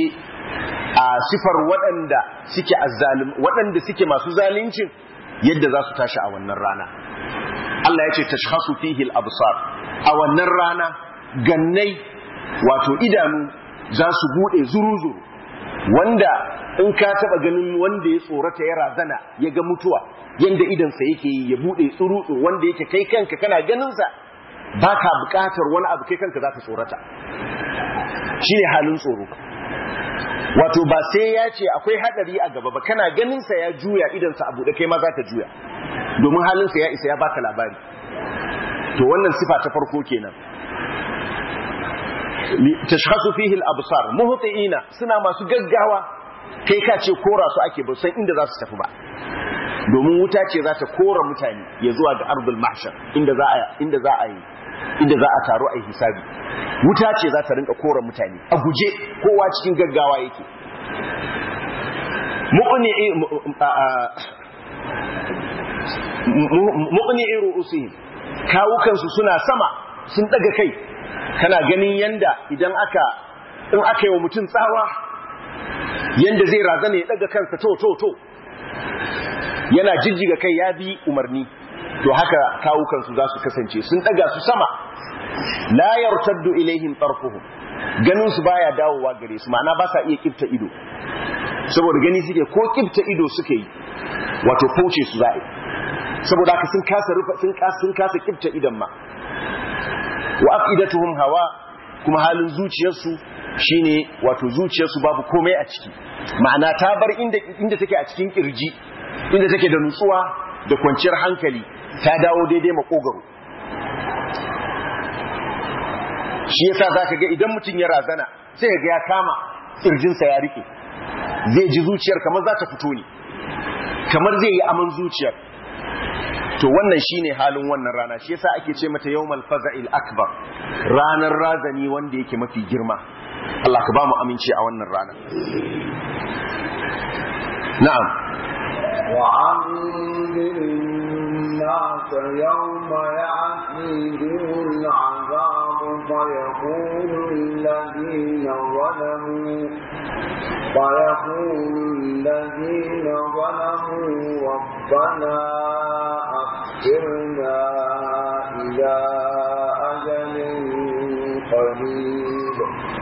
a sifar waɗanda suke azzalim waɗanda suke masu zalincin yadda za su tashi a wannan rana Allah ya ce tashhasu fihi al-absar a wannan rana gannai wato idanu za su bude zuru-zuru wanda in ka taba ganin wanda ya tsorata ya razana ya ga mutuwa yanda idansa yake yi ya bude tsuru wanda yake kai kanka kana ganinsa ba ka bukatar wani abu kai kanka za ka tsorata shi ne halin tsoro wato ba sai ya ce akwai hadari a gaba ba kana ganinsa ya juya idansa a buɗe kai ma za ka juya domin halinsa ya isa ya baka labari to wannan sifa ta farko kenan tashhasu fihi al-absar muhtiina suna masu gaggawa kai ka ce kora su ake ba san inda za su tafi ba domin wuta ce za ta kora mutane ya zuwa ga ardul mahshar inda za a inda za a yi inda za a taro a hisabi wuta ce za ta rinka kora mutane a guje kowa cikin gaggawa yake muqni'i ru'usihim kawukansu suna sama sun daga kai kana ganin yanda idan aka in aka yi wa mutum tsawa yanda zai razana ya daga kansa to to to yana jijjiga kai ya bi umarni to haka kawukansu za su kasance sun daga su sama la yartaddu ilaihim tarfuhum ganin su baya dawowa gare su ma'ana ba sa iya kifta ido saboda gani suke ko kifta ido suke yi wato kauce su za'i saboda haka sun kasa rufa sun kasa sun kasa kifta idan ma wa aqidatuhum hawa kuma halin zuciyarsu shine wato zuciyarsu babu komai a ciki ma'ana ta bar inda inda take a cikin kirji inda take da nutsuwa da kwanciyar hankali ta dawo daidai makogaro shi yasa zaka ga idan mutum ya razana sai ga ya kama kirjinsa ya rike zai ji zuciyar kamar za ta fito ne kamar zai yi aman zuciyar to wannan shine halin wannan rana shi yasa ake ce mata yawmal faza'il akbar ranar razani wanda yake mafi girma Allah ka ba mu aminci a wannan rana na'am وأنذر الناس يوم يأتيهم العذاب فيقول الذين ظلموا فيقول الذين ظلموا ربنا أخرنا إلى أجل قريب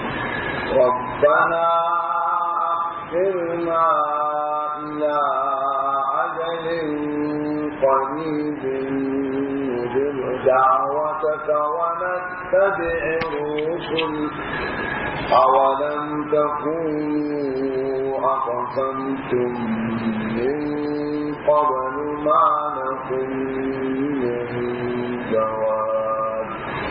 ربنا أخرنا إلى أجل قريب نجب دعوتك ونتبع الرسل أولم تكونوا أقسمتم من قبل ما لكم من جواب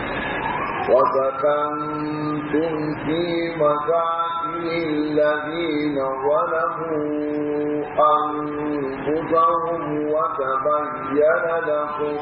وسكنتم في مساكن الذين ظلموا أنفسهم وتبين لكم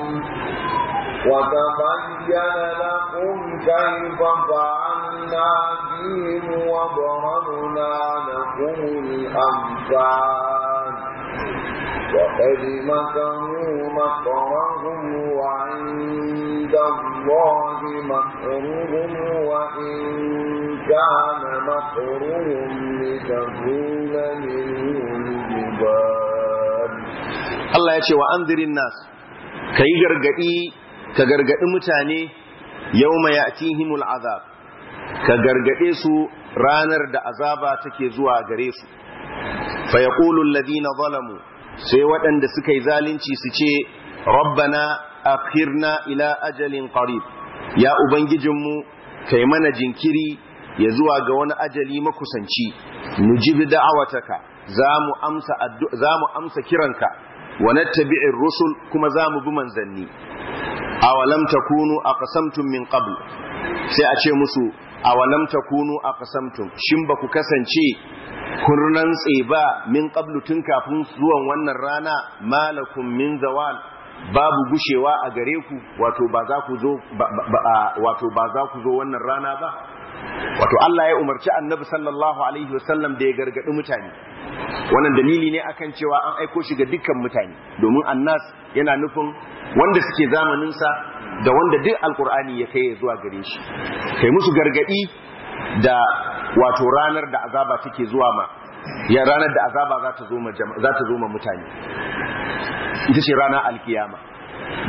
وتبين لكم كيف فعلنا بهم وضربنا لكم الأمثال وقد مكروا مكرهم وعند الله مكرهم وإن كان مكرهم لتزول منه الجبال Allah ya ce wa anzirin nas ka yi gargadi ka gargadi mutane yawma ya'tihimul azab ka gargade su ranar da azaba take zuwa gare su fa yaqulu alladhina zalamu sai waɗanda suka yi zalunci su ce rabbana akhirna ila ajalin qarib ya ubangijinmu kai mana jinkiri ya zuwa ga wani ajali makusanci nujibi da'awataka za mu amsa za mu amsa kiranka wa nattabi'ir rusul kuma za mu bi manzanni awalam takunu aqsamtum min qabl sai a ce musu awalam takunu aqsamtum shin ba ku kasance kun rantse ba min qablu tun kafin zuwan wannan rana malakum min zawal babu gushewa a gare ku wato ba za ku zo wato ba za ku zo wannan rana ba wato Allah ya umarci annabi sallallahu alaihi wasallam da ya gargadi mutane wannan dalili ne akan cewa an aiko shi ga dukkan mutane domin annas yana nufin wanda suke zamanin sa da wanda duk alkur'ani ya kai zuwa gare shi kai musu gargadi da wato ranar da azaba take zuwa ma ya ranar da azaba za ta zo ma za ta zo ma mutane ita ce ranar alkiyama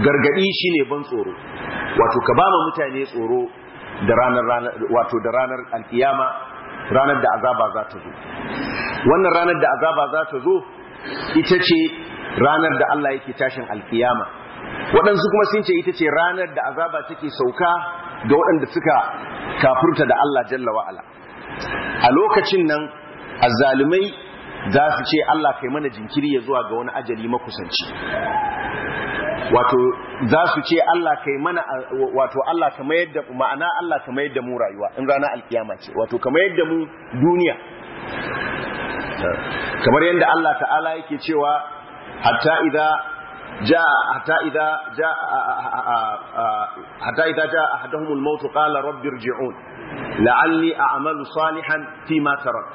gargadi shine ban tsoro wato ka ba mutane tsoro da ranar ranar wato da ranar alkiyama ranar da azaba za ta zo wannan ranar da azaba za ta zo ita ce ranar da Allah yake tashin alkiyama waɗansu kuma sun ce ita ce ranar da azaba take sauka ga waɗanda suka kafurta da Allah jalla wa'ala a lokacin nan azzalumai za su ce Allah kai mana jinkiri ya zuwa ga wani ajali makusanci wato za su ce Allah kai mana wato Allah ka mayar da ma'ana Allah ka mayar da mu rayuwa in rana alkiyama ce wato ka mayar da mu duniya kamar yadda Allah ta'ala yake cewa hatta idza jaa hatta idza jaa hatta idza jaa ahaduhum al-maut qala rabbi irji'un la'alli a'malu salihan fima tarak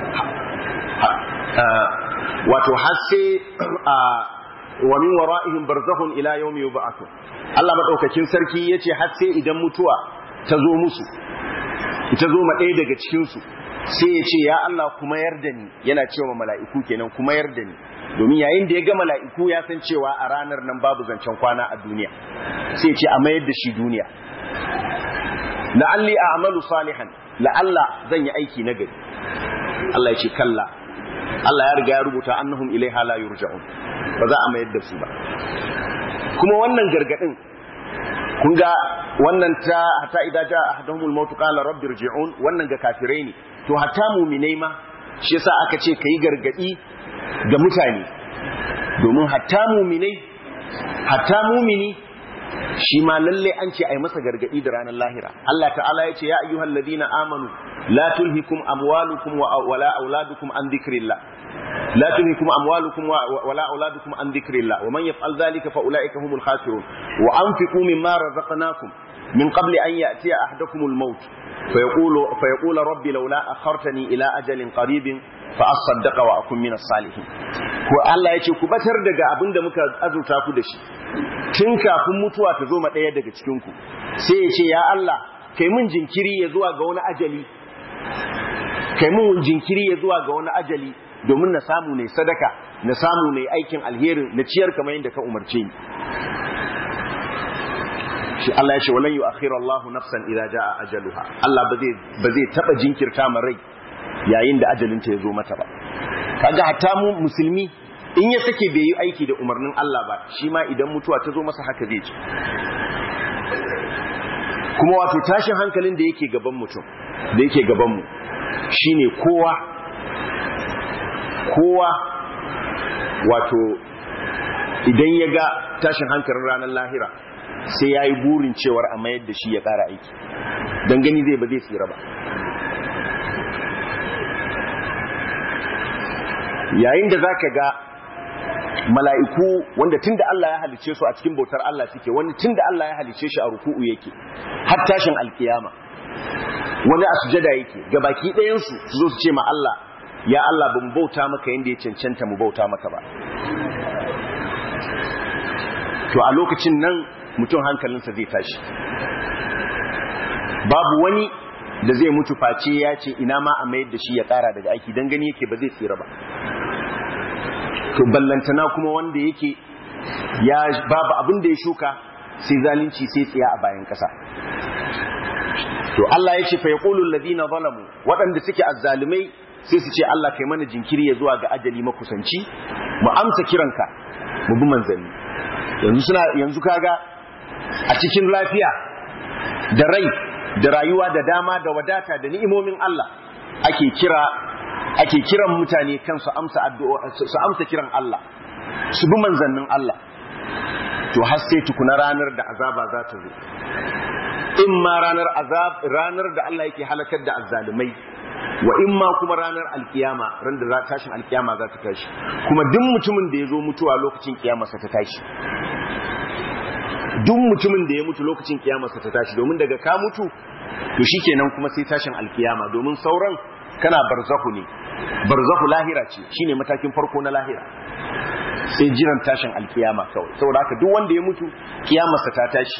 wato har sai wa min wara'ihim barzakhun ila yawmi yub'athun Allah madaukakin sarki yace har sai idan mutuwa ta zo musu ta zo ma ɗaya daga cikin su sai ya ce ya Allah kuma yarda ni yana cewa mala'iku kenan kuma yarda ni domin yayin da ya ga mala'iku ya san cewa a ranar nan babu zancen kwana a duniya sai ya ce a mayar da shi duniya la'alli a'malu salihan la'alla zan yi aiki na gari Allah ya ce kalla Allah ya riga ya rubuta annahum ilaiha la yurja'un ba za a mayar da su ba kuma wannan gargadin kun ga wannan ta hatta idza jaa ahaduhumul maut qala rabbi irji'un wannan ga kafirai ne to hatta mu'minai ma shi yasa aka ce kai gargadi ga mutane domin hatta mu'minai hatta mu'mini shi ma lalle an ce ai masa gargadi da ranar lahira Allah ta'ala ya ce ya ayyuhal ladina amanu la tulhikum amwalukum wala auladukum an dhikrillah la tulhikum amwalukum wala auladukum an dhikrillah wa man yaf'al dhalika fa ulaika humul khasirun wa anfiqu mimma razaqnakum min qabli an ya'tiya ahadakumul maut فيقول فيقول ربي لولا أخرتني إلى أجل قريب فأصدق وأكون من الصالحين ko Allah ya ce ku batar daga abin da muka azurta ku da shi tun kafin mutuwa ta zo ma ɗaya daga cikin ku sai ya ce ya Allah kai mun jinkiri ya zuwa ga wani ajali kai mun jinkiri ya zuwa ga wani ajali domin na samu ne sadaka na samu ne aikin alherin na ciyar kamar yadda ka umarce ni shi Allah ya ce walan yu'akhiru Allahu nafsan idza jaa ajaluha Allah ba zai ba zai taba jinkirta ma rai yayin da ajalin ta yazo mata ba kaga hatta mu musulmi in ya sake bai yi aiki da umarnin Allah ba shi ma idan mutuwa ta zo masa haka zai ci kuma wato tashin hankalin da yake gaban mutum da yake gaban mu shine kowa kowa wato idan ya ga tashin hankalin ranar lahira sai ya yi burin cewar a mayar da shi ya ƙara aiki don gani zai ba zai tsira ba yayin da za ka ga mala'iku wanda tun da Allah ya halice su a cikin bautar Allah suke wani tun da Allah ya halice shi a ruku'u yake har tashin alkiyama wani a sujada yake ga baki ɗayansu su zo su ce ma Allah ya Allah ban bauta maka yadda ya cancanta mu bauta maka ba to a lokacin nan mutum hankalinsa zai tashi babu wani da zai mutu face ya ce ina ma a mayar da shi ya kara daga aiki don gani yake ba zai tsira ba to ballantana kuma wanda yake ya babu abin da ya shuka sai zalunci sai tsiya a bayan kasa to Allah ya ce fa yaqulu alladhina zalamu waɗanda suke azzalumai sai su ce Allah kai mana jinkiri ya zuwa ga ajali makusanci mu amsa kiranka mu bi manzanni yanzu suna yanzu kaga a cikin lafiya da rai da rayuwa da dama da wadata da ni'imomin Allah ake kira ake kiran mutane kan su amsa addu'a su amsa kiran Allah su bi manzannin Allah to har sai tukuna ranar da azaba za ta zo in ma ranar azab ranar da Allah yake halakar da azzalumai wa in ma kuma ranar alkiyama ran da tashin alkiyama za ta tashi kuma duk mutumin da ya zo mutuwa lokacin kiyamarsa ta tashi duk mutumin da ya mutu lokacin kiyamarsa ta tashi domin daga ka mutu to shikenan kuma sai tashin alkiyama domin sauran kana barzahu ne barzahu lahira ce shine matakin farko na lahira sai jiran tashin alkiyama kawai saboda haka duk wanda ya mutu kiyamarsa ta tashi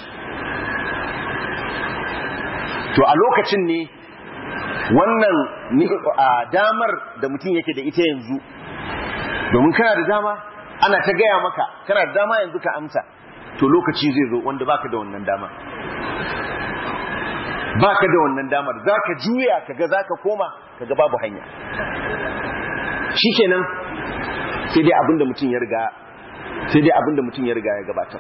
to a lokacin ne wannan damar da mutum yake da ita yanzu domin kana da dama ana ta gaya maka kana da dama yanzu ka amsa to lokaci zai zo wanda baka da wannan dama baka da wannan damar zaka juya kaga zaka koma kaga babu hanya shikenan sai dai abinda mutum ya riga sai dai abinda mutum ya riga ya gabatar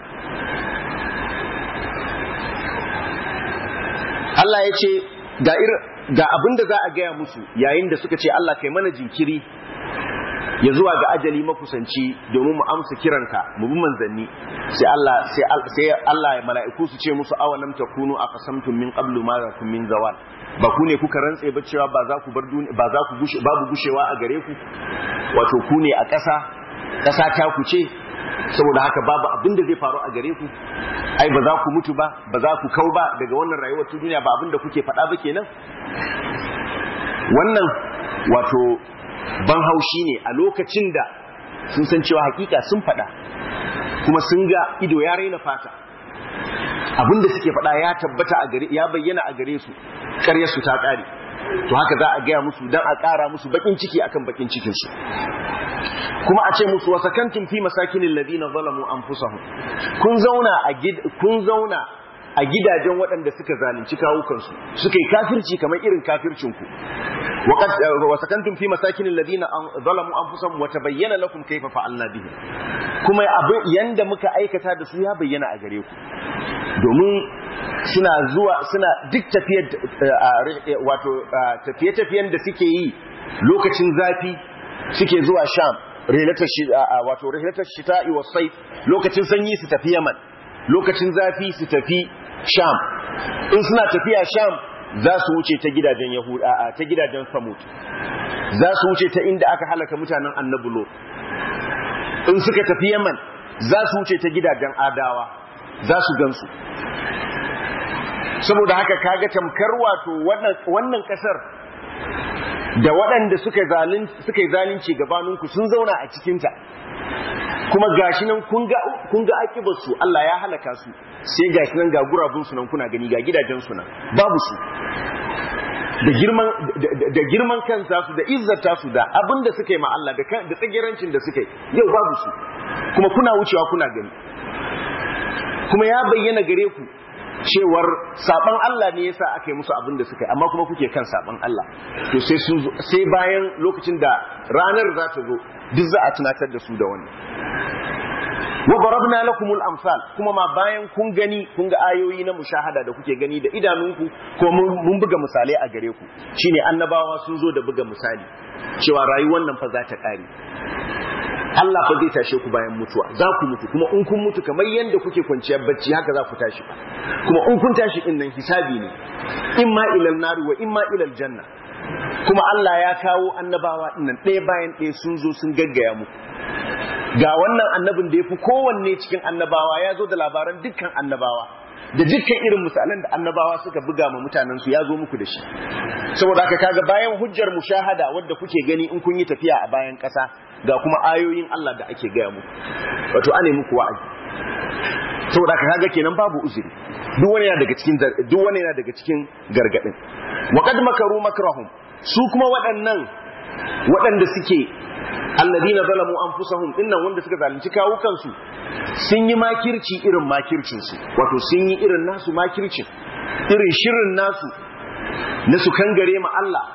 Allah ya ce ga ga abinda za a gaya musu yayin da suka ce Allah kai mana jinkiri ya zuwa ga ajali makusanci domin mu amsa kiranka mu bi manzanni sai Allah sai sai Allah ya mala'iku su ce musu awalam takunu aqsamtum min qablu ma lakum min zawal ba ku ne kuka rantse ba cewa ba za ku bar duniya ba za ku gushe babu gushewa a gare ku wato ku ne a ƙasa ƙasa ta ku ce saboda haka babu abin da zai faru a gare ku ai ba za ku mutu ba ba za ku kau ba daga wannan rayuwar ta duniya ba abin da kuke faɗa ba kenan wannan wato ban haushi ne a lokacin da sun san cewa hakika sun faɗa kuma sun ga ido ya raina fata abin da suke faɗa ya tabbata a gare ya bayyana a gare su ƙaryar su ta ƙare to haka za a gaya musu dan a ƙara musu bakin ciki akan bakin cikin su kuma a ce musu wasakantum fi masakinin ladina zalamu anfusahum kun zauna a kun zauna a gidajen waɗanda suka zalunci kawukansu suka yi kafirci kamar irin kafircinku wa sakantum fi masakin alladhina zalamu anfusahum wa tabayyana lakum kayfa fa'alna bihi kuma abin yanda muka aikata da su ya bayyana a gare ku domin suna zuwa suna duk tafiyar wato tafiye-tafiyen da suke yi lokacin zafi suke zuwa sham rilatar wato rilatar shita'i wa sayf lokacin sanyi su tafi yaman lokacin zafi su tafi sham in suna tafiya sham za su wuce ta gidajen yahuda ta gidajen samut za su wuce ta inda aka halaka mutanen annabulo in suka tafi yaman za su wuce ta gidajen adawa za su gansu saboda haka kaga tamkar wato wannan kasar da waɗanda suka yi zalunci gabaninku sun zauna a cikinta kuma gashi nan kun ga akibarsu Allah ya halaka su sai gashi nan ga gurabunsu nan kuna gani ga gidajensu nan babu su da girman da girman kansa su da izzata su da abin da suka yi ma Allah da da tsagerancin da suka yi yau babu su kuma kuna wucewa kuna gani kuma ya bayyana gare ku cewar saban Allah ne yasa aka yi musu abin da suka yi amma kuma kuke kan saban Allah to sai sun sai bayan lokacin da ranar za ta zo duk za a tunatar da su da wannan wa darabna lakumul amsal kuma ma bayan kun gani kun ga ayoyi na mushahada da kuke gani da idanunku ko mun buga misalai a gare ku shine annabawa sun zo da buga misali cewa rayuwar nan fa za ta kare Allah fa zai tashe ku bayan mutuwa za ku mutu kuma in kun mutu kamar yadda kuke kwanciyar bacci haka za ku tashi ba kuma in kun tashi din nan hisabi ne imma ilal nari wa imma ilal janna kuma Allah ya kawo annabawa din nan ɗaya bayan ɗaya sun zo sun gaggaya muku ga wannan annabin da ya fi kowanne cikin annabawa ya zo da labaran dukkan annabawa da dukkan irin misalan da annabawa suka buga ma mutanen su ya zo muku da shi saboda haka kaga bayan hujjar mushahada wadda kuke gani in kun yi tafiya a bayan ƙasa ga kuma ayoyin Allah da ake gaya muku wato ane muku wa'azi saboda haka kaga kenan babu uzuri duk wani yana daga cikin duk wani yana daga cikin gargadin wa qad makaru makrahum su kuma waɗannan waɗanda suke alladina zalamu anfusahum dinnan wanda suka zalunci kawukansu sun yi makirci irin makircin su wato sun yi irin nasu makircin irin shirin nasu na su kangare ma Allah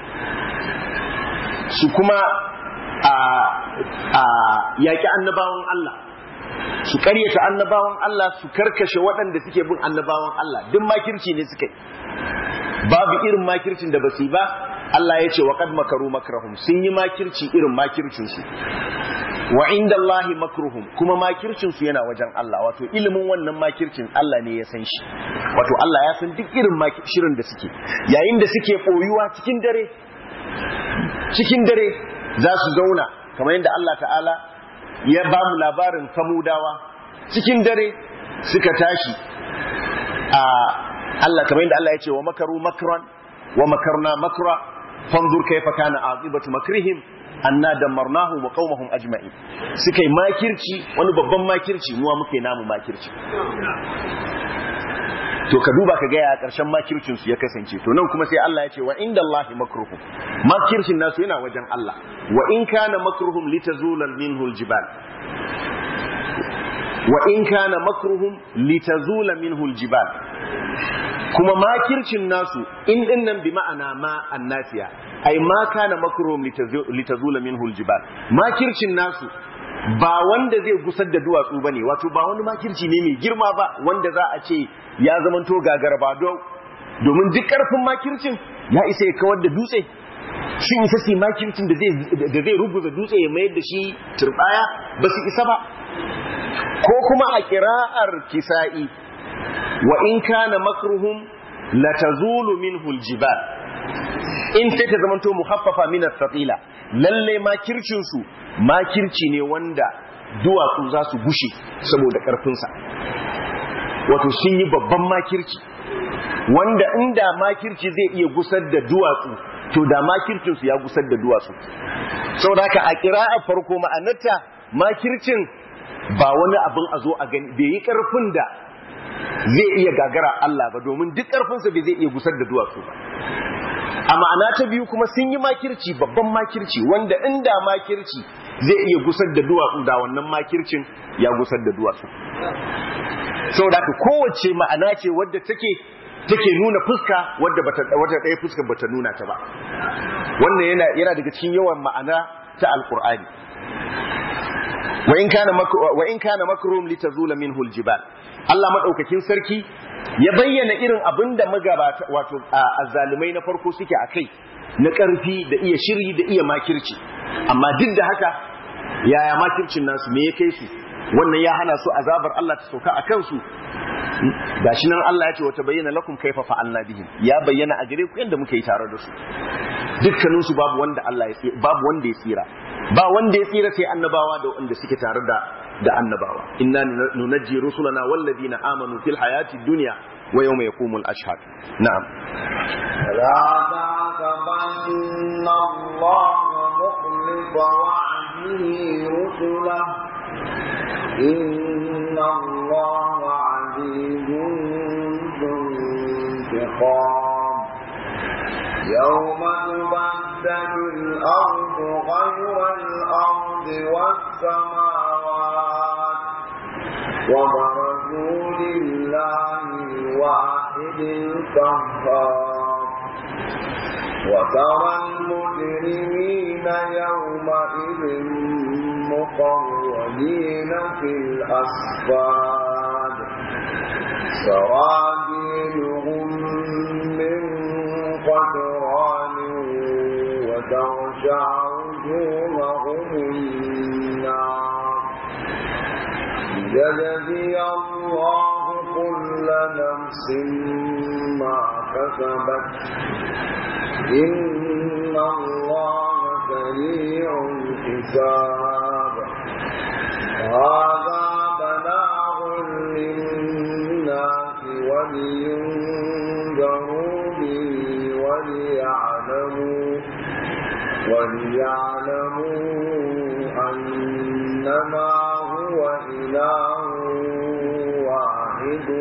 su kuma a a yaki annabawan Allah su karyata annabawan Allah su karkashe waɗanda suke bin annabawan Allah duk makirci ne suka yi babu irin makircin da basu yi ba Allah ya ce wa qad makaru makrahum sun yi makirci irin makircin su wa inda Allahi makruhum kuma makircin su yana wajen Allah wato ilimin wannan makircin Allah ne ya san shi wato Allah ya san duk irin shirin da suke yayin da suke boyuwa cikin dare cikin dare za su zauna kamar yadda Allah ta'ala ya ba mu labarin samudawa cikin dare suka tashi a Allah kamar yadda Allah ya ce wa makaru makran wa makarna makra fanzur kaifa kana aqibatu makrihim anna damarnahu wa qaumahum ajma'in suka yi makirci wani babban makirci muwa muke namu makirci to ka duba ka ga ya karshen makircin su ya kasance to nan kuma sai Allah ya ce wa inda Allahi makruhum makircin nasu yana wajen Allah wa in kana makruhum litazula minhu aljibal wa in kana makruhum litazula minhu aljibal kuma makircin nasu in din nan bi ma'ana ma annasiya ai ma kana makruhum litazula minhu aljibal makircin nasu ba wanda zai gusar da duwatsu bane wato ba wani makirci ne mai girma ba wanda za a ce ya zamanto gagarba domin duk karfin makircin ya isa ya kawar da dutse sun isa su makircin da zai rubuta dutse ya mayar da shi turbaya ba su isa ba ko kuma a kira'ar kisa'i wa in kana makruhum la tazulu minhu aljibal in sai ta zamanto muhaffafa min as-saqila lalle makircin su makirci ne wanda duwatsu za su gushe saboda karfin sa wato sun yi babban makirci wanda inda makirci zai iya gusar da duwatsu to da makircin su ya gusar da duwatsu saboda haka a kira'a farko ma'anarta makircin ba wani abin a zo a gani bai yi karfin da zai iya gagara Allah ba domin duk karfinsa bai zai iya gusar da duwatsu ba a ma'ana ta biyu kuma sun yi makirci babban makirci wanda inda makirci zai iya gusar da duwatsu da wannan makircin ya gusar da duwatsu saboda haka kowace ma'ana ce wadda take take nuna fuska wadda bata wata ɗaya fuskar bata nuna ta ba wannan yana yana daga cikin yawan ma'ana ta alqur'ani wa in kana wa in kana makrum litazula minhu aljibal Allah madaukakin sarki ya bayyana irin abin da magabata wato azzalumai na farko suke akai na ƙarfi da iya shiri da iya makirci amma duk da haka yaya makircin nasu me ya kai su wannan ya hana su azabar Allah ta sauka a kansu gashi nan Allah ya ce wata bayyana lakum kaifa fa'alna bihim ya bayyana a gare ku yanda muka yi tare da su dukkanin su babu wanda Allah ya babu wanda ya tsira ba wanda ya tsira sai annabawa da wanda suke tare da da annabawa inna nunajji rusulana walladina amanu fil hayati dunya wa yawma yaqumul ashhad na'am la ta'tabanna Allah mukhlifa wa'dihi rusulahu إن الله عزيز ذو انتقام يوم تبدل الأرض غير الأرض والسماوات وبرزوا لله الواحد القهار وترى المجرمين يومئذ مقرنين في الأصفاد سرابيلهم من قطران وتغشع وجوههم النار ليجزي الله كل نفس ما كسبت إن الله سريع الحساب هذا بلاغ للناس ولينذروا به وليعلموا وليعلموا أنما هو إله واحد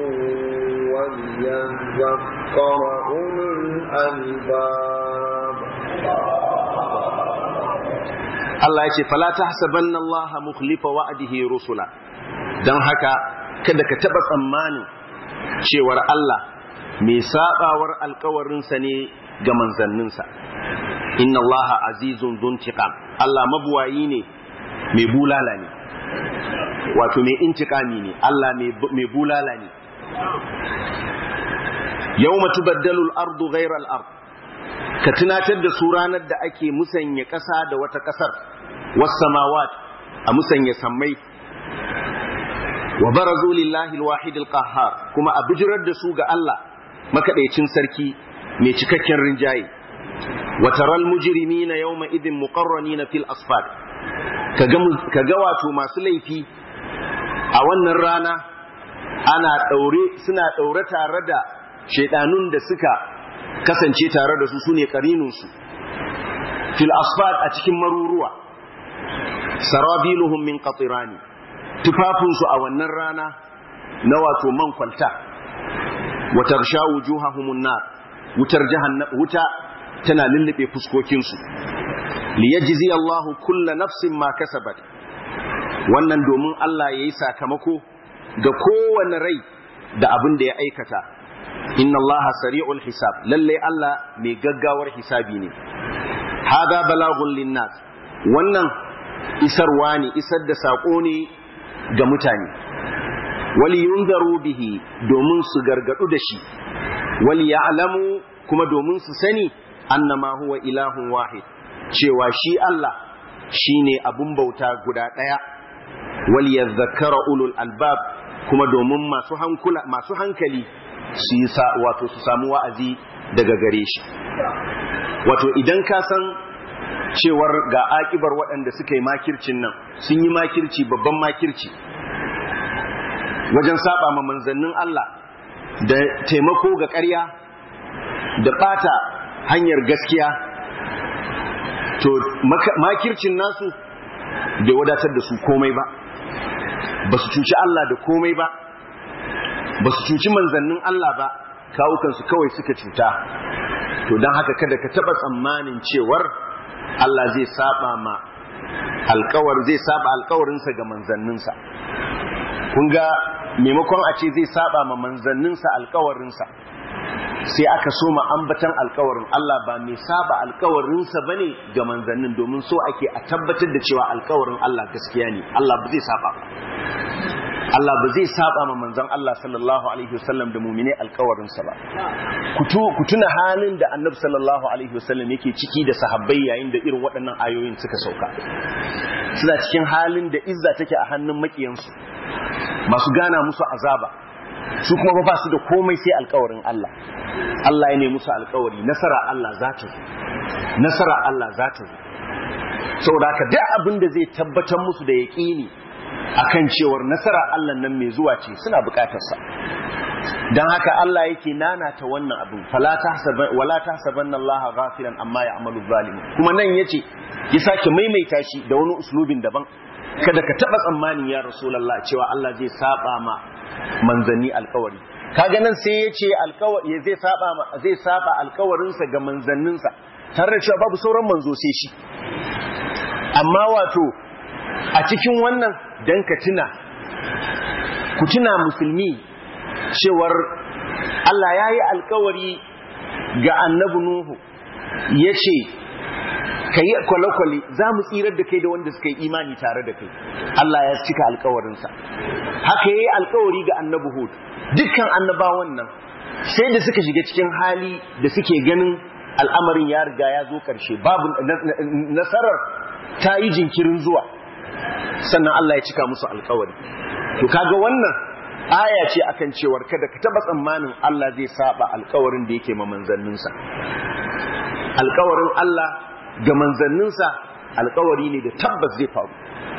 وليذكر أولو الألباب Allah ya ce fala tahsabanna Allah mukhlifa wa'dihi rusula dan haka kada ka taba tsammanin cewar Allah mai sabawar alkawarinsa ne ga manzanninsa inna Allah azizun dhuntiqam Allah mabuwayi ne mai bulala ne wato mai intiqami ne Allah mai bulala ne yawma tubaddalu al-ardu ghayra al-ard ka tunatar da su ranar da ake musanya ƙasa da wata ƙasar wasamawat a musanya sammai wa barazu lillahi alwahid alqahhar kuma a bijirar da su ga Allah makaɗaicin sarki mai cikakken rinjaye wa taral mujrimina yawma idin muqarranina fil asfar kaga kaga wato masu laifi a wannan rana ana daure suna daure tare da shedanun da suka kasance tare da su sune karinunsu fil asfad a cikin maruruwa sarabiluhum min qatirani tufafinsu a wannan rana na wato man kwalta wa tarsha wujuhahumun nar wutar jahannam wuta tana lullube fuskokinsu liyajzi Allahu kulla nafsin ma kasabat wannan domin Allah yayi sakamako ga kowane rai da abin da ya aikata inna Allah sari'ul hisab lalle Allah mai gaggawar hisabi ne hada balagun linnas wannan isarwa ne isar da sako ne ga mutane wali yunzaru bihi domin su gargadu da shi wali ya'lamu kuma domin su sani annama huwa ilahun wahid cewa shi Allah shine abun bauta guda daya wal yadhakkara ulul albab kuma domin masu hankula masu hankali su yi wato su samu wa'azi daga gare shi wato idan ka san cewar ga akibar waɗanda suka yi makircin nan sun yi makirci babban makirci wajen saba ma manzannin Allah da taimako ga ƙarya da ɓata hanyar gaskiya to makircin nasu bai wadatar da su komai ba ba su cuci Allah da komai ba ba su cuci manzannin Allah ba kawukansu kawai suka cuta to don haka kada ka taɓa tsammanin cewar Allah zai saba ma alkawar zai saba alkawarinsa ga manzanninsa kun ga maimakon a ce zai saba ma manzanninsa alkawarinsa sai aka so ma ambatan alkawarin Allah ba mai saba alkawarinsa bane ga manzannin domin so ake a tabbatar da cewa alkawarin Allah gaskiya ne Allah ba zai saba ba Allah ba zai saba ma manzon Allah sallallahu alaihi wasallam da mumine alkawarinsa ba ku tuna halin da annabi sallallahu alaihi wasallam yake ciki da sahabbai yayin da irin waɗannan ayoyin suka sauka suna cikin halin da izza take a hannun makiyansu masu gana musu azaba su kuma ba su da komai sai alkawarin Allah Allah ya ne musu alkawari nasara Allah za ta zo nasara Allah za ta zo saboda haka duk abin da zai tabbatar musu da yaƙini akan cewar nasara Allah nan mai zuwa ce suna buƙatar sa dan haka Allah yake nanata wannan abin fala tahsaban wala tahsabanna Allah ghafilan amma ya'malu zalimun kuma nan yace ya sake maimaita shi da wani uslubin daban kada ka taba tsammanin ya rasulullah cewa Allah zai saba ma manzanni alkawari kaga nan sai ya ce alkawari zai saba zai saba alkawarinsa ga manzanninsa tare da cewa babu sauran manzo sai shi amma wato a cikin wannan dan ka tuna ku tuna musulmi cewar Allah ya yi alkawari ga annabi Nuhu ya ce ka yi kwale-kwale za mu tsirar da kai da wanda suka yi imani tare da kai Allah ya cika alkawarinsa haka ya yi alkawari ga annabi Hud dukkan annabawan nan sai da suka shiga cikin hali da suke ganin al'amarin ya riga ya zo ƙarshe babu nasarar ta yi jinkirin zuwa sannan Allah ya cika musu alkawari to kaga wannan aya ce akan cewar kada ka taba tsammanin Allah zai saba alkawarin da yake ma manzanninsa alkawarin Allah ga manzanninsa alkawari ne da tabbas zai faru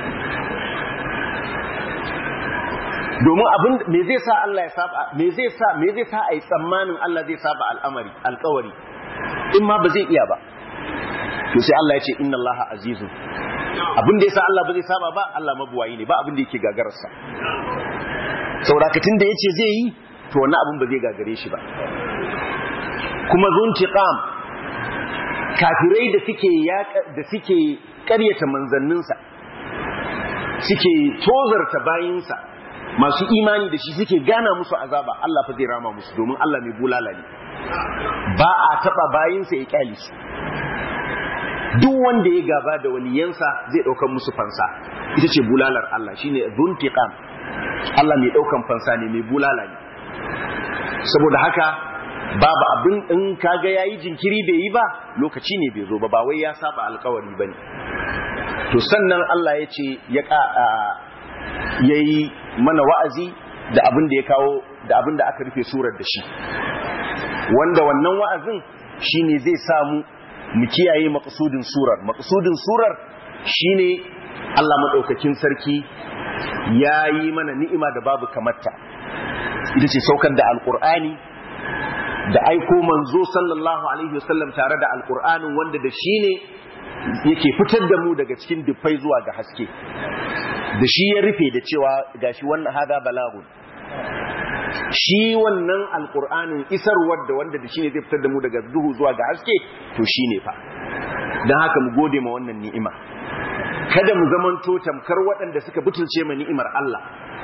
domin abin me zai sa Allah ya saba me zai sa me zai sa ai tsammanin Allah zai saba al'amari alkawari in ma ba zai iya ba to sai Allah ya ce inna Allah azizun abin da yasa Allah ba zai saba ba Allah mabuwayi ne ba abin da yake gagararsa saurakatin da yace zai yi to wannan abin ba zai gagare shi ba kuma zuntiqam kafirai da suke da suke ƙaryata manzanninsa suke tozarta bayinsa masu imani da shi suke gana musu azaba Allah fa zai rama musu domin Allah mai bulala ne ba a taba bayinsa ya kyale su duk wanda ya gaba da waliyansa zai ɗaukar musu fansa ita ce bulalar Allah shine zuntiqam Allah mai ɗaukan fansa ne mai bulala ne saboda haka babu abin in kaga yayi jinkiri bai yi ba lokaci ne bai zo ba ba wai ya saba alkawari bane to sannan Allah ya ce ya yayi mana wa'azi da abin da ya kawo da abin da aka rufe surar da shi wanda wannan wa'azin shine zai samu mu kiyaye maqsudin surar maqsudin surar shine Allah madaukakin sarki yayi mana ni'ima da babu kamarta ita ce saukar da alqur'ani da aiko manzo sallallahu alaihi wasallam tare da alqur'anin wanda da shi ne yake fitar da mu daga cikin dufai zuwa ga haske da shi ya rufe da cewa gashi wannan hada balagun shi wannan alkur'anin isarwar da wanda da shi ne zai fitar da mu daga duhu zuwa ga haske to shi ne fa don haka mu gode ma wannan ni'ima kada mu zamanto tamkar waɗanda suka butulce ma ni'imar Allah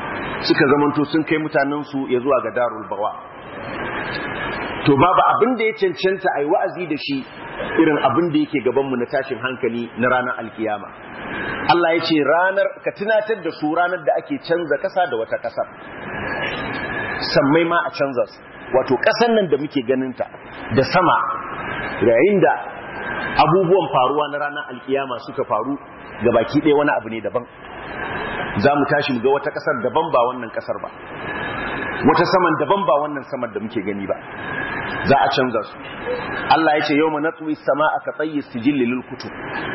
suka zamanto sun kai mutanensu ya zuwa ga darul bawa to babu abin da ya cancanta a yi wa'azi da shi irin abin da yake gabanmu na tashin hankali na ranar alkiyama Allah ya ce ranar ka tunatar da su ranar da ake canza ƙasa da wata ƙasar sammai ma a canza su wato ƙasar nan da muke ganinta da sama yayin da abubuwan faruwa na ranar alkiyama suka faru ga baki ɗaya wani abu ne daban za mu tashi mu ga wata ƙasar daban ba wannan ƙasar ba wata saman daban ba wannan saman da muke gani ba za a canza su Allah ya ce yau mana tsuwi sama aka tsaye sijilli lil kutub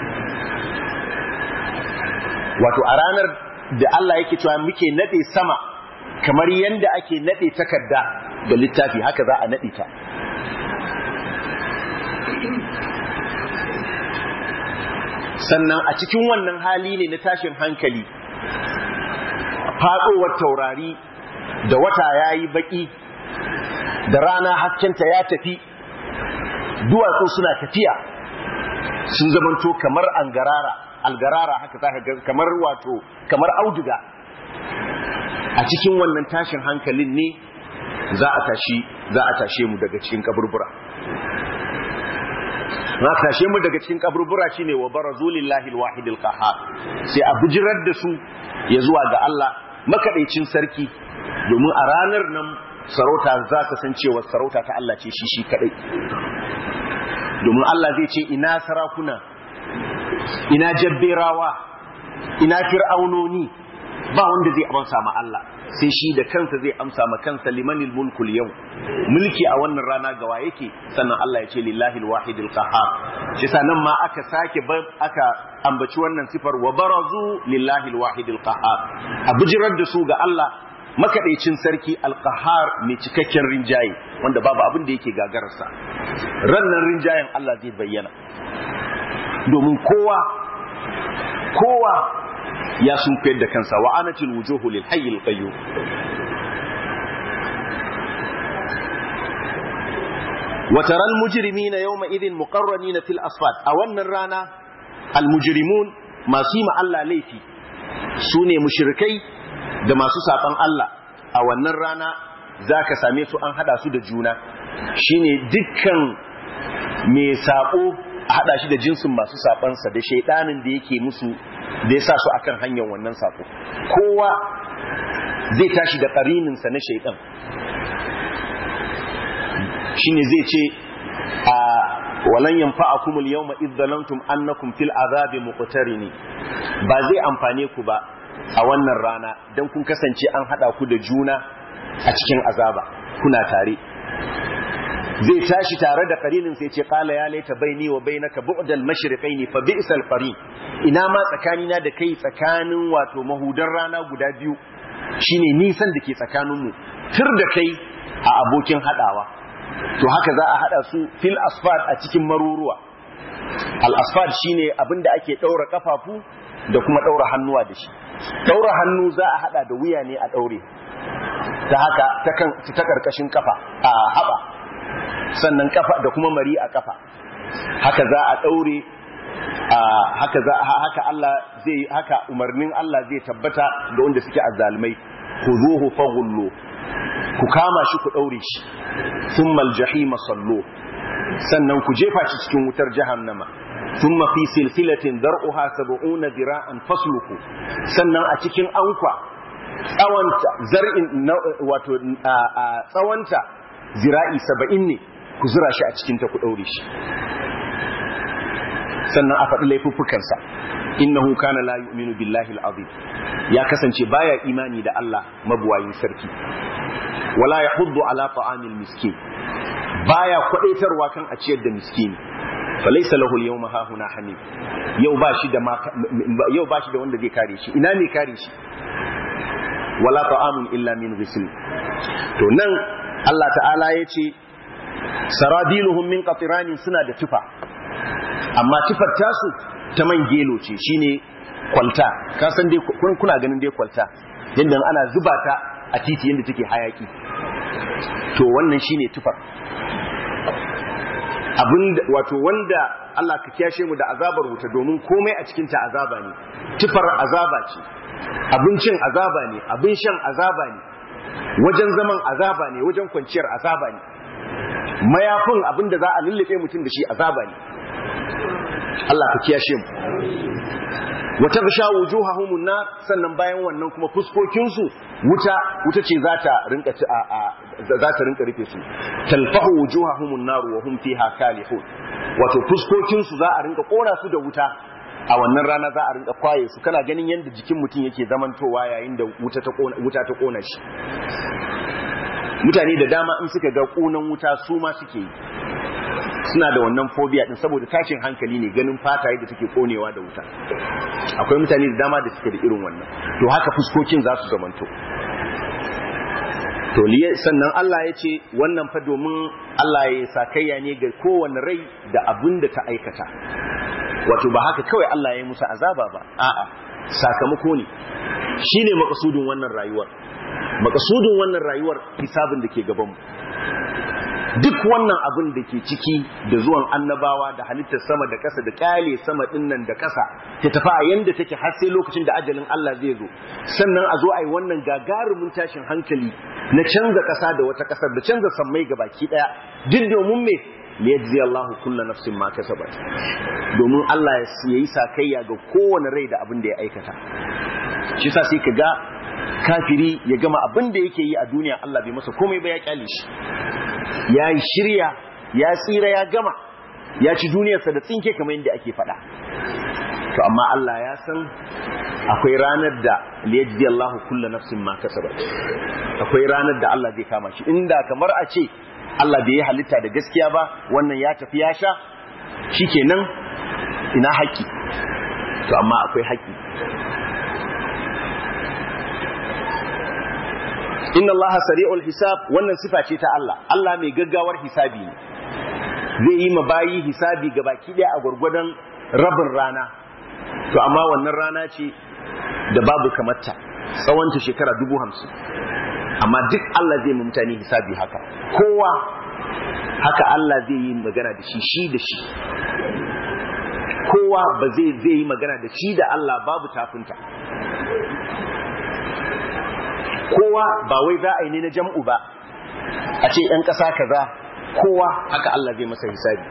wato a ranar da Allah yake cewa muke nade sama kamar yanda ake nade takarda da littafi haka za a nade ta sannan a cikin wannan hali ne na tashin hankali faɗowar taurari da wata ya yi baƙi da rana haskenta ya tafi duwatsu suna tafiya sun zamanto kamar angarara algarara haka za ka kamar wato kamar auduga a cikin wannan tashin hankalin ne za a tashi za a tashe mu daga cikin kaburbura na tashe mu daga cikin kaburbura shine wa barazu lillahi alwahidil qahhar sai a bijirar da su ya zuwa ga Allah makaɗaicin sarki domin a ranar nan sarauta za ka san cewa sarauta ta Allah ce shi shi kaɗai domin Allah zai ce ina sarakuna ina jabberawa ina fir'aunoni ba wanda zai amsa ma Allah sai shi da kansa zai amsa ma kansa limanil mulkul yau mulki a wannan rana gawa yake sannan Allah ya ce lillahi alwahidil qahhar shi sanan ma aka sake aka ambaci wannan sifar wa barazu lillahi alwahidil qahhar a bijirar da su ga Allah makaɗaicin sarki alkahar mai cikakken rinjaye wanda babu abin da yake gagararsa rannan rinjayen Allah zai bayyana domin kowa kowa ya sun da kansa wa anatil wujuhu lil hayyil qayyum wa taral mujrimina yawma idhin muqarranina fil asfad a wannan rana al mujrimun masu yi ma Allah laifi sune mushrikai da masu saɓan Allah a wannan rana za ka same su an haɗa su da juna shine dukkan mai saƙo a haɗa shi da jinsin masu saɓansa da shaiɗanin da yake musu da ya sa su akan hanyar wannan saƙo kowa zai tashi da ƙarininsa na shaiɗan shine zai ce a walan yanfa'akum al-yawma idh zalamtum annakum fil azabi muqtarini ba zai amfane ku ba a wannan rana don kun kasance an haɗa ku da juna a cikin azaba kuna tare zai tashi tare da karinin sai ce kala ya laita baini wa bainaka bu'dal mashriqaini fa bi'sal qarin ina ma tsakanina da kai tsakanin wato mahudan rana guda biyu shine nisan da ke tsakanin mu tur da kai a abokin hadawa to haka za a hada su fil asfad a cikin maruruwa al asfad shine abinda ake daura kafafu da kuma daura hannuwa da shi daura hannu za a hada da wuya ne a daure ta haka ta kan ta karkashin kafa a haba sannan kafa da kuma mari a kafa haka za a daure haka za haka Allah zai haka umarnin Allah zai tabbata ga wanda suke azzalumai khuzuhu faghullu ku kama shi ku daure shi thumma aljahima sallu sannan ku jefa shi cikin wutar jahannama thumma fi silsilatin dar'uha 70 dira'an fasluku sannan a cikin ankwa tsawanta zar'in wato tsawanta zira'i 70 ne ku zura shi a cikin ta ku daure shi sannan a faɗi laifuffukansa innahu kana la yu'minu billahi al-azim ya kasance baya imani da Allah mabuwayin sarki wala yahuddu ala ta'amil miskin baya kwadaitarwa kan a ciyar da miskini falaysa lahu al-yawma hahuna hamim yau ba shi da yau ba shi da wanda zai kare shi ina ne kare shi wala ta'amun illa min ghisl to nan Allah ta'ala yace saradiluhum min qatirani suna da tufa amma tufar tasu ta man gelo ce shine kwalta ka san dai kuna ganin dai kwalta yadda ana zuba ta a titi yadda take hayaki to wannan shine tufar abin wato wanda Allah ka kiyashe mu da azabar wuta domin komai a cikin ta azaba ne tufar azaba ce abincin azaba ne abin shan azaba ne wajen zaman azaba ne wajen kwanciyar azaba ne mayafin abin da za a lullube mutum da shi azaba ne Allah ka kiyashe mu wata bisha wujuhahum nar sannan bayan wannan kuma fuskokin su wuta wuta ce za ta rinka za ta rinka rufe su talfahu wujuhahum nar wa hum fiha kalihun wato fuskokin su za a rinka kora su da wuta a wannan rana za a rinka kwaye su kana ganin yadda jikin mutum yake zamantowa yayin da wuta ta kona wuta ta kona shi mutane da dama in suka ga kunan wuta su ma suke yi suna da wannan phobia din saboda tashin hankali ne ganin fata yadda take konewa da wuta akwai mutane da dama da suke da irin wannan to haka fuskokin za su zamanto to liye sannan Allah ya ce wannan fa domin Allah ya sakayya ne ga kowane rai da abin da ta aikata wato ba haka kawai Allah ya yi musu azaba ba a'a sakamako ne shine makasudin wannan rayuwar makasudin wannan rayuwar hisabin da ke gabanmu duk wannan abin da ke ciki da zuwan annabawa da halittar sama da ƙasa da ƙyale sama ɗinnan da ƙasa ta tafi a yanda take har sai lokacin da ajalin Allah zai zo sannan a zo a yi wannan gagarumin tashin hankali na canza ƙasa da wata ƙasar da canza sammai ga baki ɗaya duk domin me liyajzi Allahu kulla nafsin ma kasabat domin Allah ya yi sakayya ga kowane rai da abin da ya aikata shi sa sai ka ga kafiri ya gama abin da yake yi a duniya Allah bai masa komai ba ya kyale shi ya yi shirya ya tsira ya gama ya ci duniyarsa da tsinke kamar yadda ake faɗa to amma Allah ya san akwai ranar da liyajdi Allah kulla nafsin ma kasabat akwai ranar da Allah zai kama shi inda kamar a ce Allah bai yi halitta da gaskiya ba wannan ya tafi ya sha shikenan ina haƙƙi to amma akwai haƙƙi inna Allah sari'ul hisab wannan sifa ce ta Allah Allah mai gaggawar hisabi ne zai yi ma bayi hisabi ga baki daya a gurgurdan rabin rana to amma wannan rana ce da babu kamarta tsawonta shekara dubu hamsin amma duk Allah zai ma mutane hisabi haka kowa haka Allah zai yi magana da shi shi da shi kowa ba zai zai yi magana da shi da Allah babu tafinta kowa ba wai za a yi ne na jam'u ba a ce ‘yan ƙasa kaza kowa haka Allah zai masa hisabi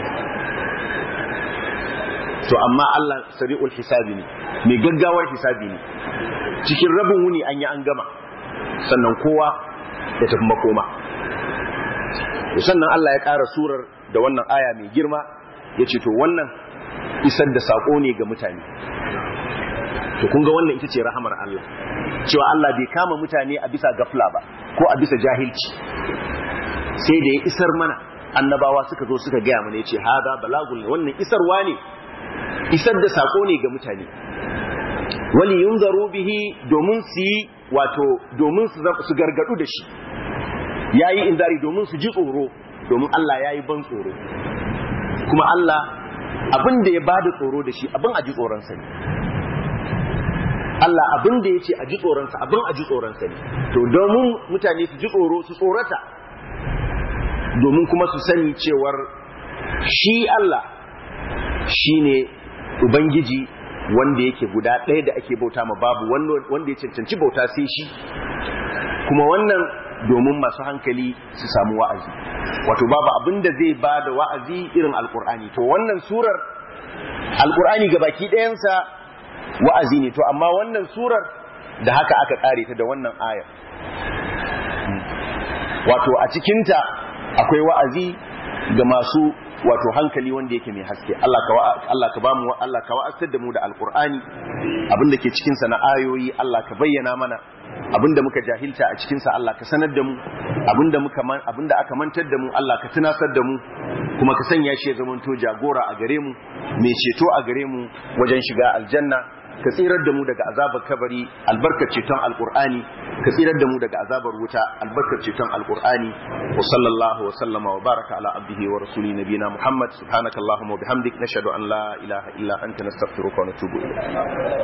to amma Allah sari'ul hisabi ne mai gaggawar hisabi ne cikin rabin wuni an yi an gama sannan kowa ya tafi makoma sannan Allah ya ƙara surar da wannan aya mai girma ya ce to wannan isar da saƙo ne ga mutane to kun ga wannan ita ce rahamar Allah cewa Allah bai kama mutane a bisa gafla ba ko a bisa jahilci sai da ya isar mana annabawa suka zo suka gaya mana yace hada balagul wannan isarwa ne isar da sako ne ga mutane wali yunzaru bihi domin su yi wato domin su gargadu da shi yayi inzari domin su ji tsoro domin Allah yayi ban tsoro kuma Allah abin da ya bada tsoro da shi abin a ji tsoron sa ne Allah abin da ya ce a ji tsoronsa abin a ji tsoronsa ne to domin mutane su ji tsoro su tsorata domin kuma su sani cewar shi Allah shi ne Ubangiji wanda yake guda ɗaya da ake bauta ma babu wanda ya cancanci bauta sai shi kuma wannan domin masu hankali su samu wa'azi wato babu abin da zai ba da wa'azi irin alkur'ani to wannan surar alkur'ani ga baki ɗayansa wa'azi ne to amma wannan surar da haka aka kare ta da wannan ayar wato a cikinta akwai wa'azi ga masu wato hankali wanda yake mai haske Allah ka Allah ka bamu Allah ka wa'azar da mu da alqur'ani abinda ke cikin sa na ayoyi Allah ka bayyana mana abinda muka jahilta a cikin sa Allah ka sanar da mu abinda muka abinda aka mantar da mu Allah ka tunasar da mu kuma ka sanya shi ya zamanto jagora a gare mu mai ceto a gare mu wajen shiga aljanna ka tsirar da mu daga azabar kabari albarkar ceton alkur'ani ka tsirar da mu daga azabar wuta albarkar ceton alkur'ani wa sallallahu wa sallama wa baraka ala abdihi wa rasuli nabina muhammad subhanakallahumma wa bihamdik nashhadu an la ilaha illa anta nastaghfiruka wa natubu ilayk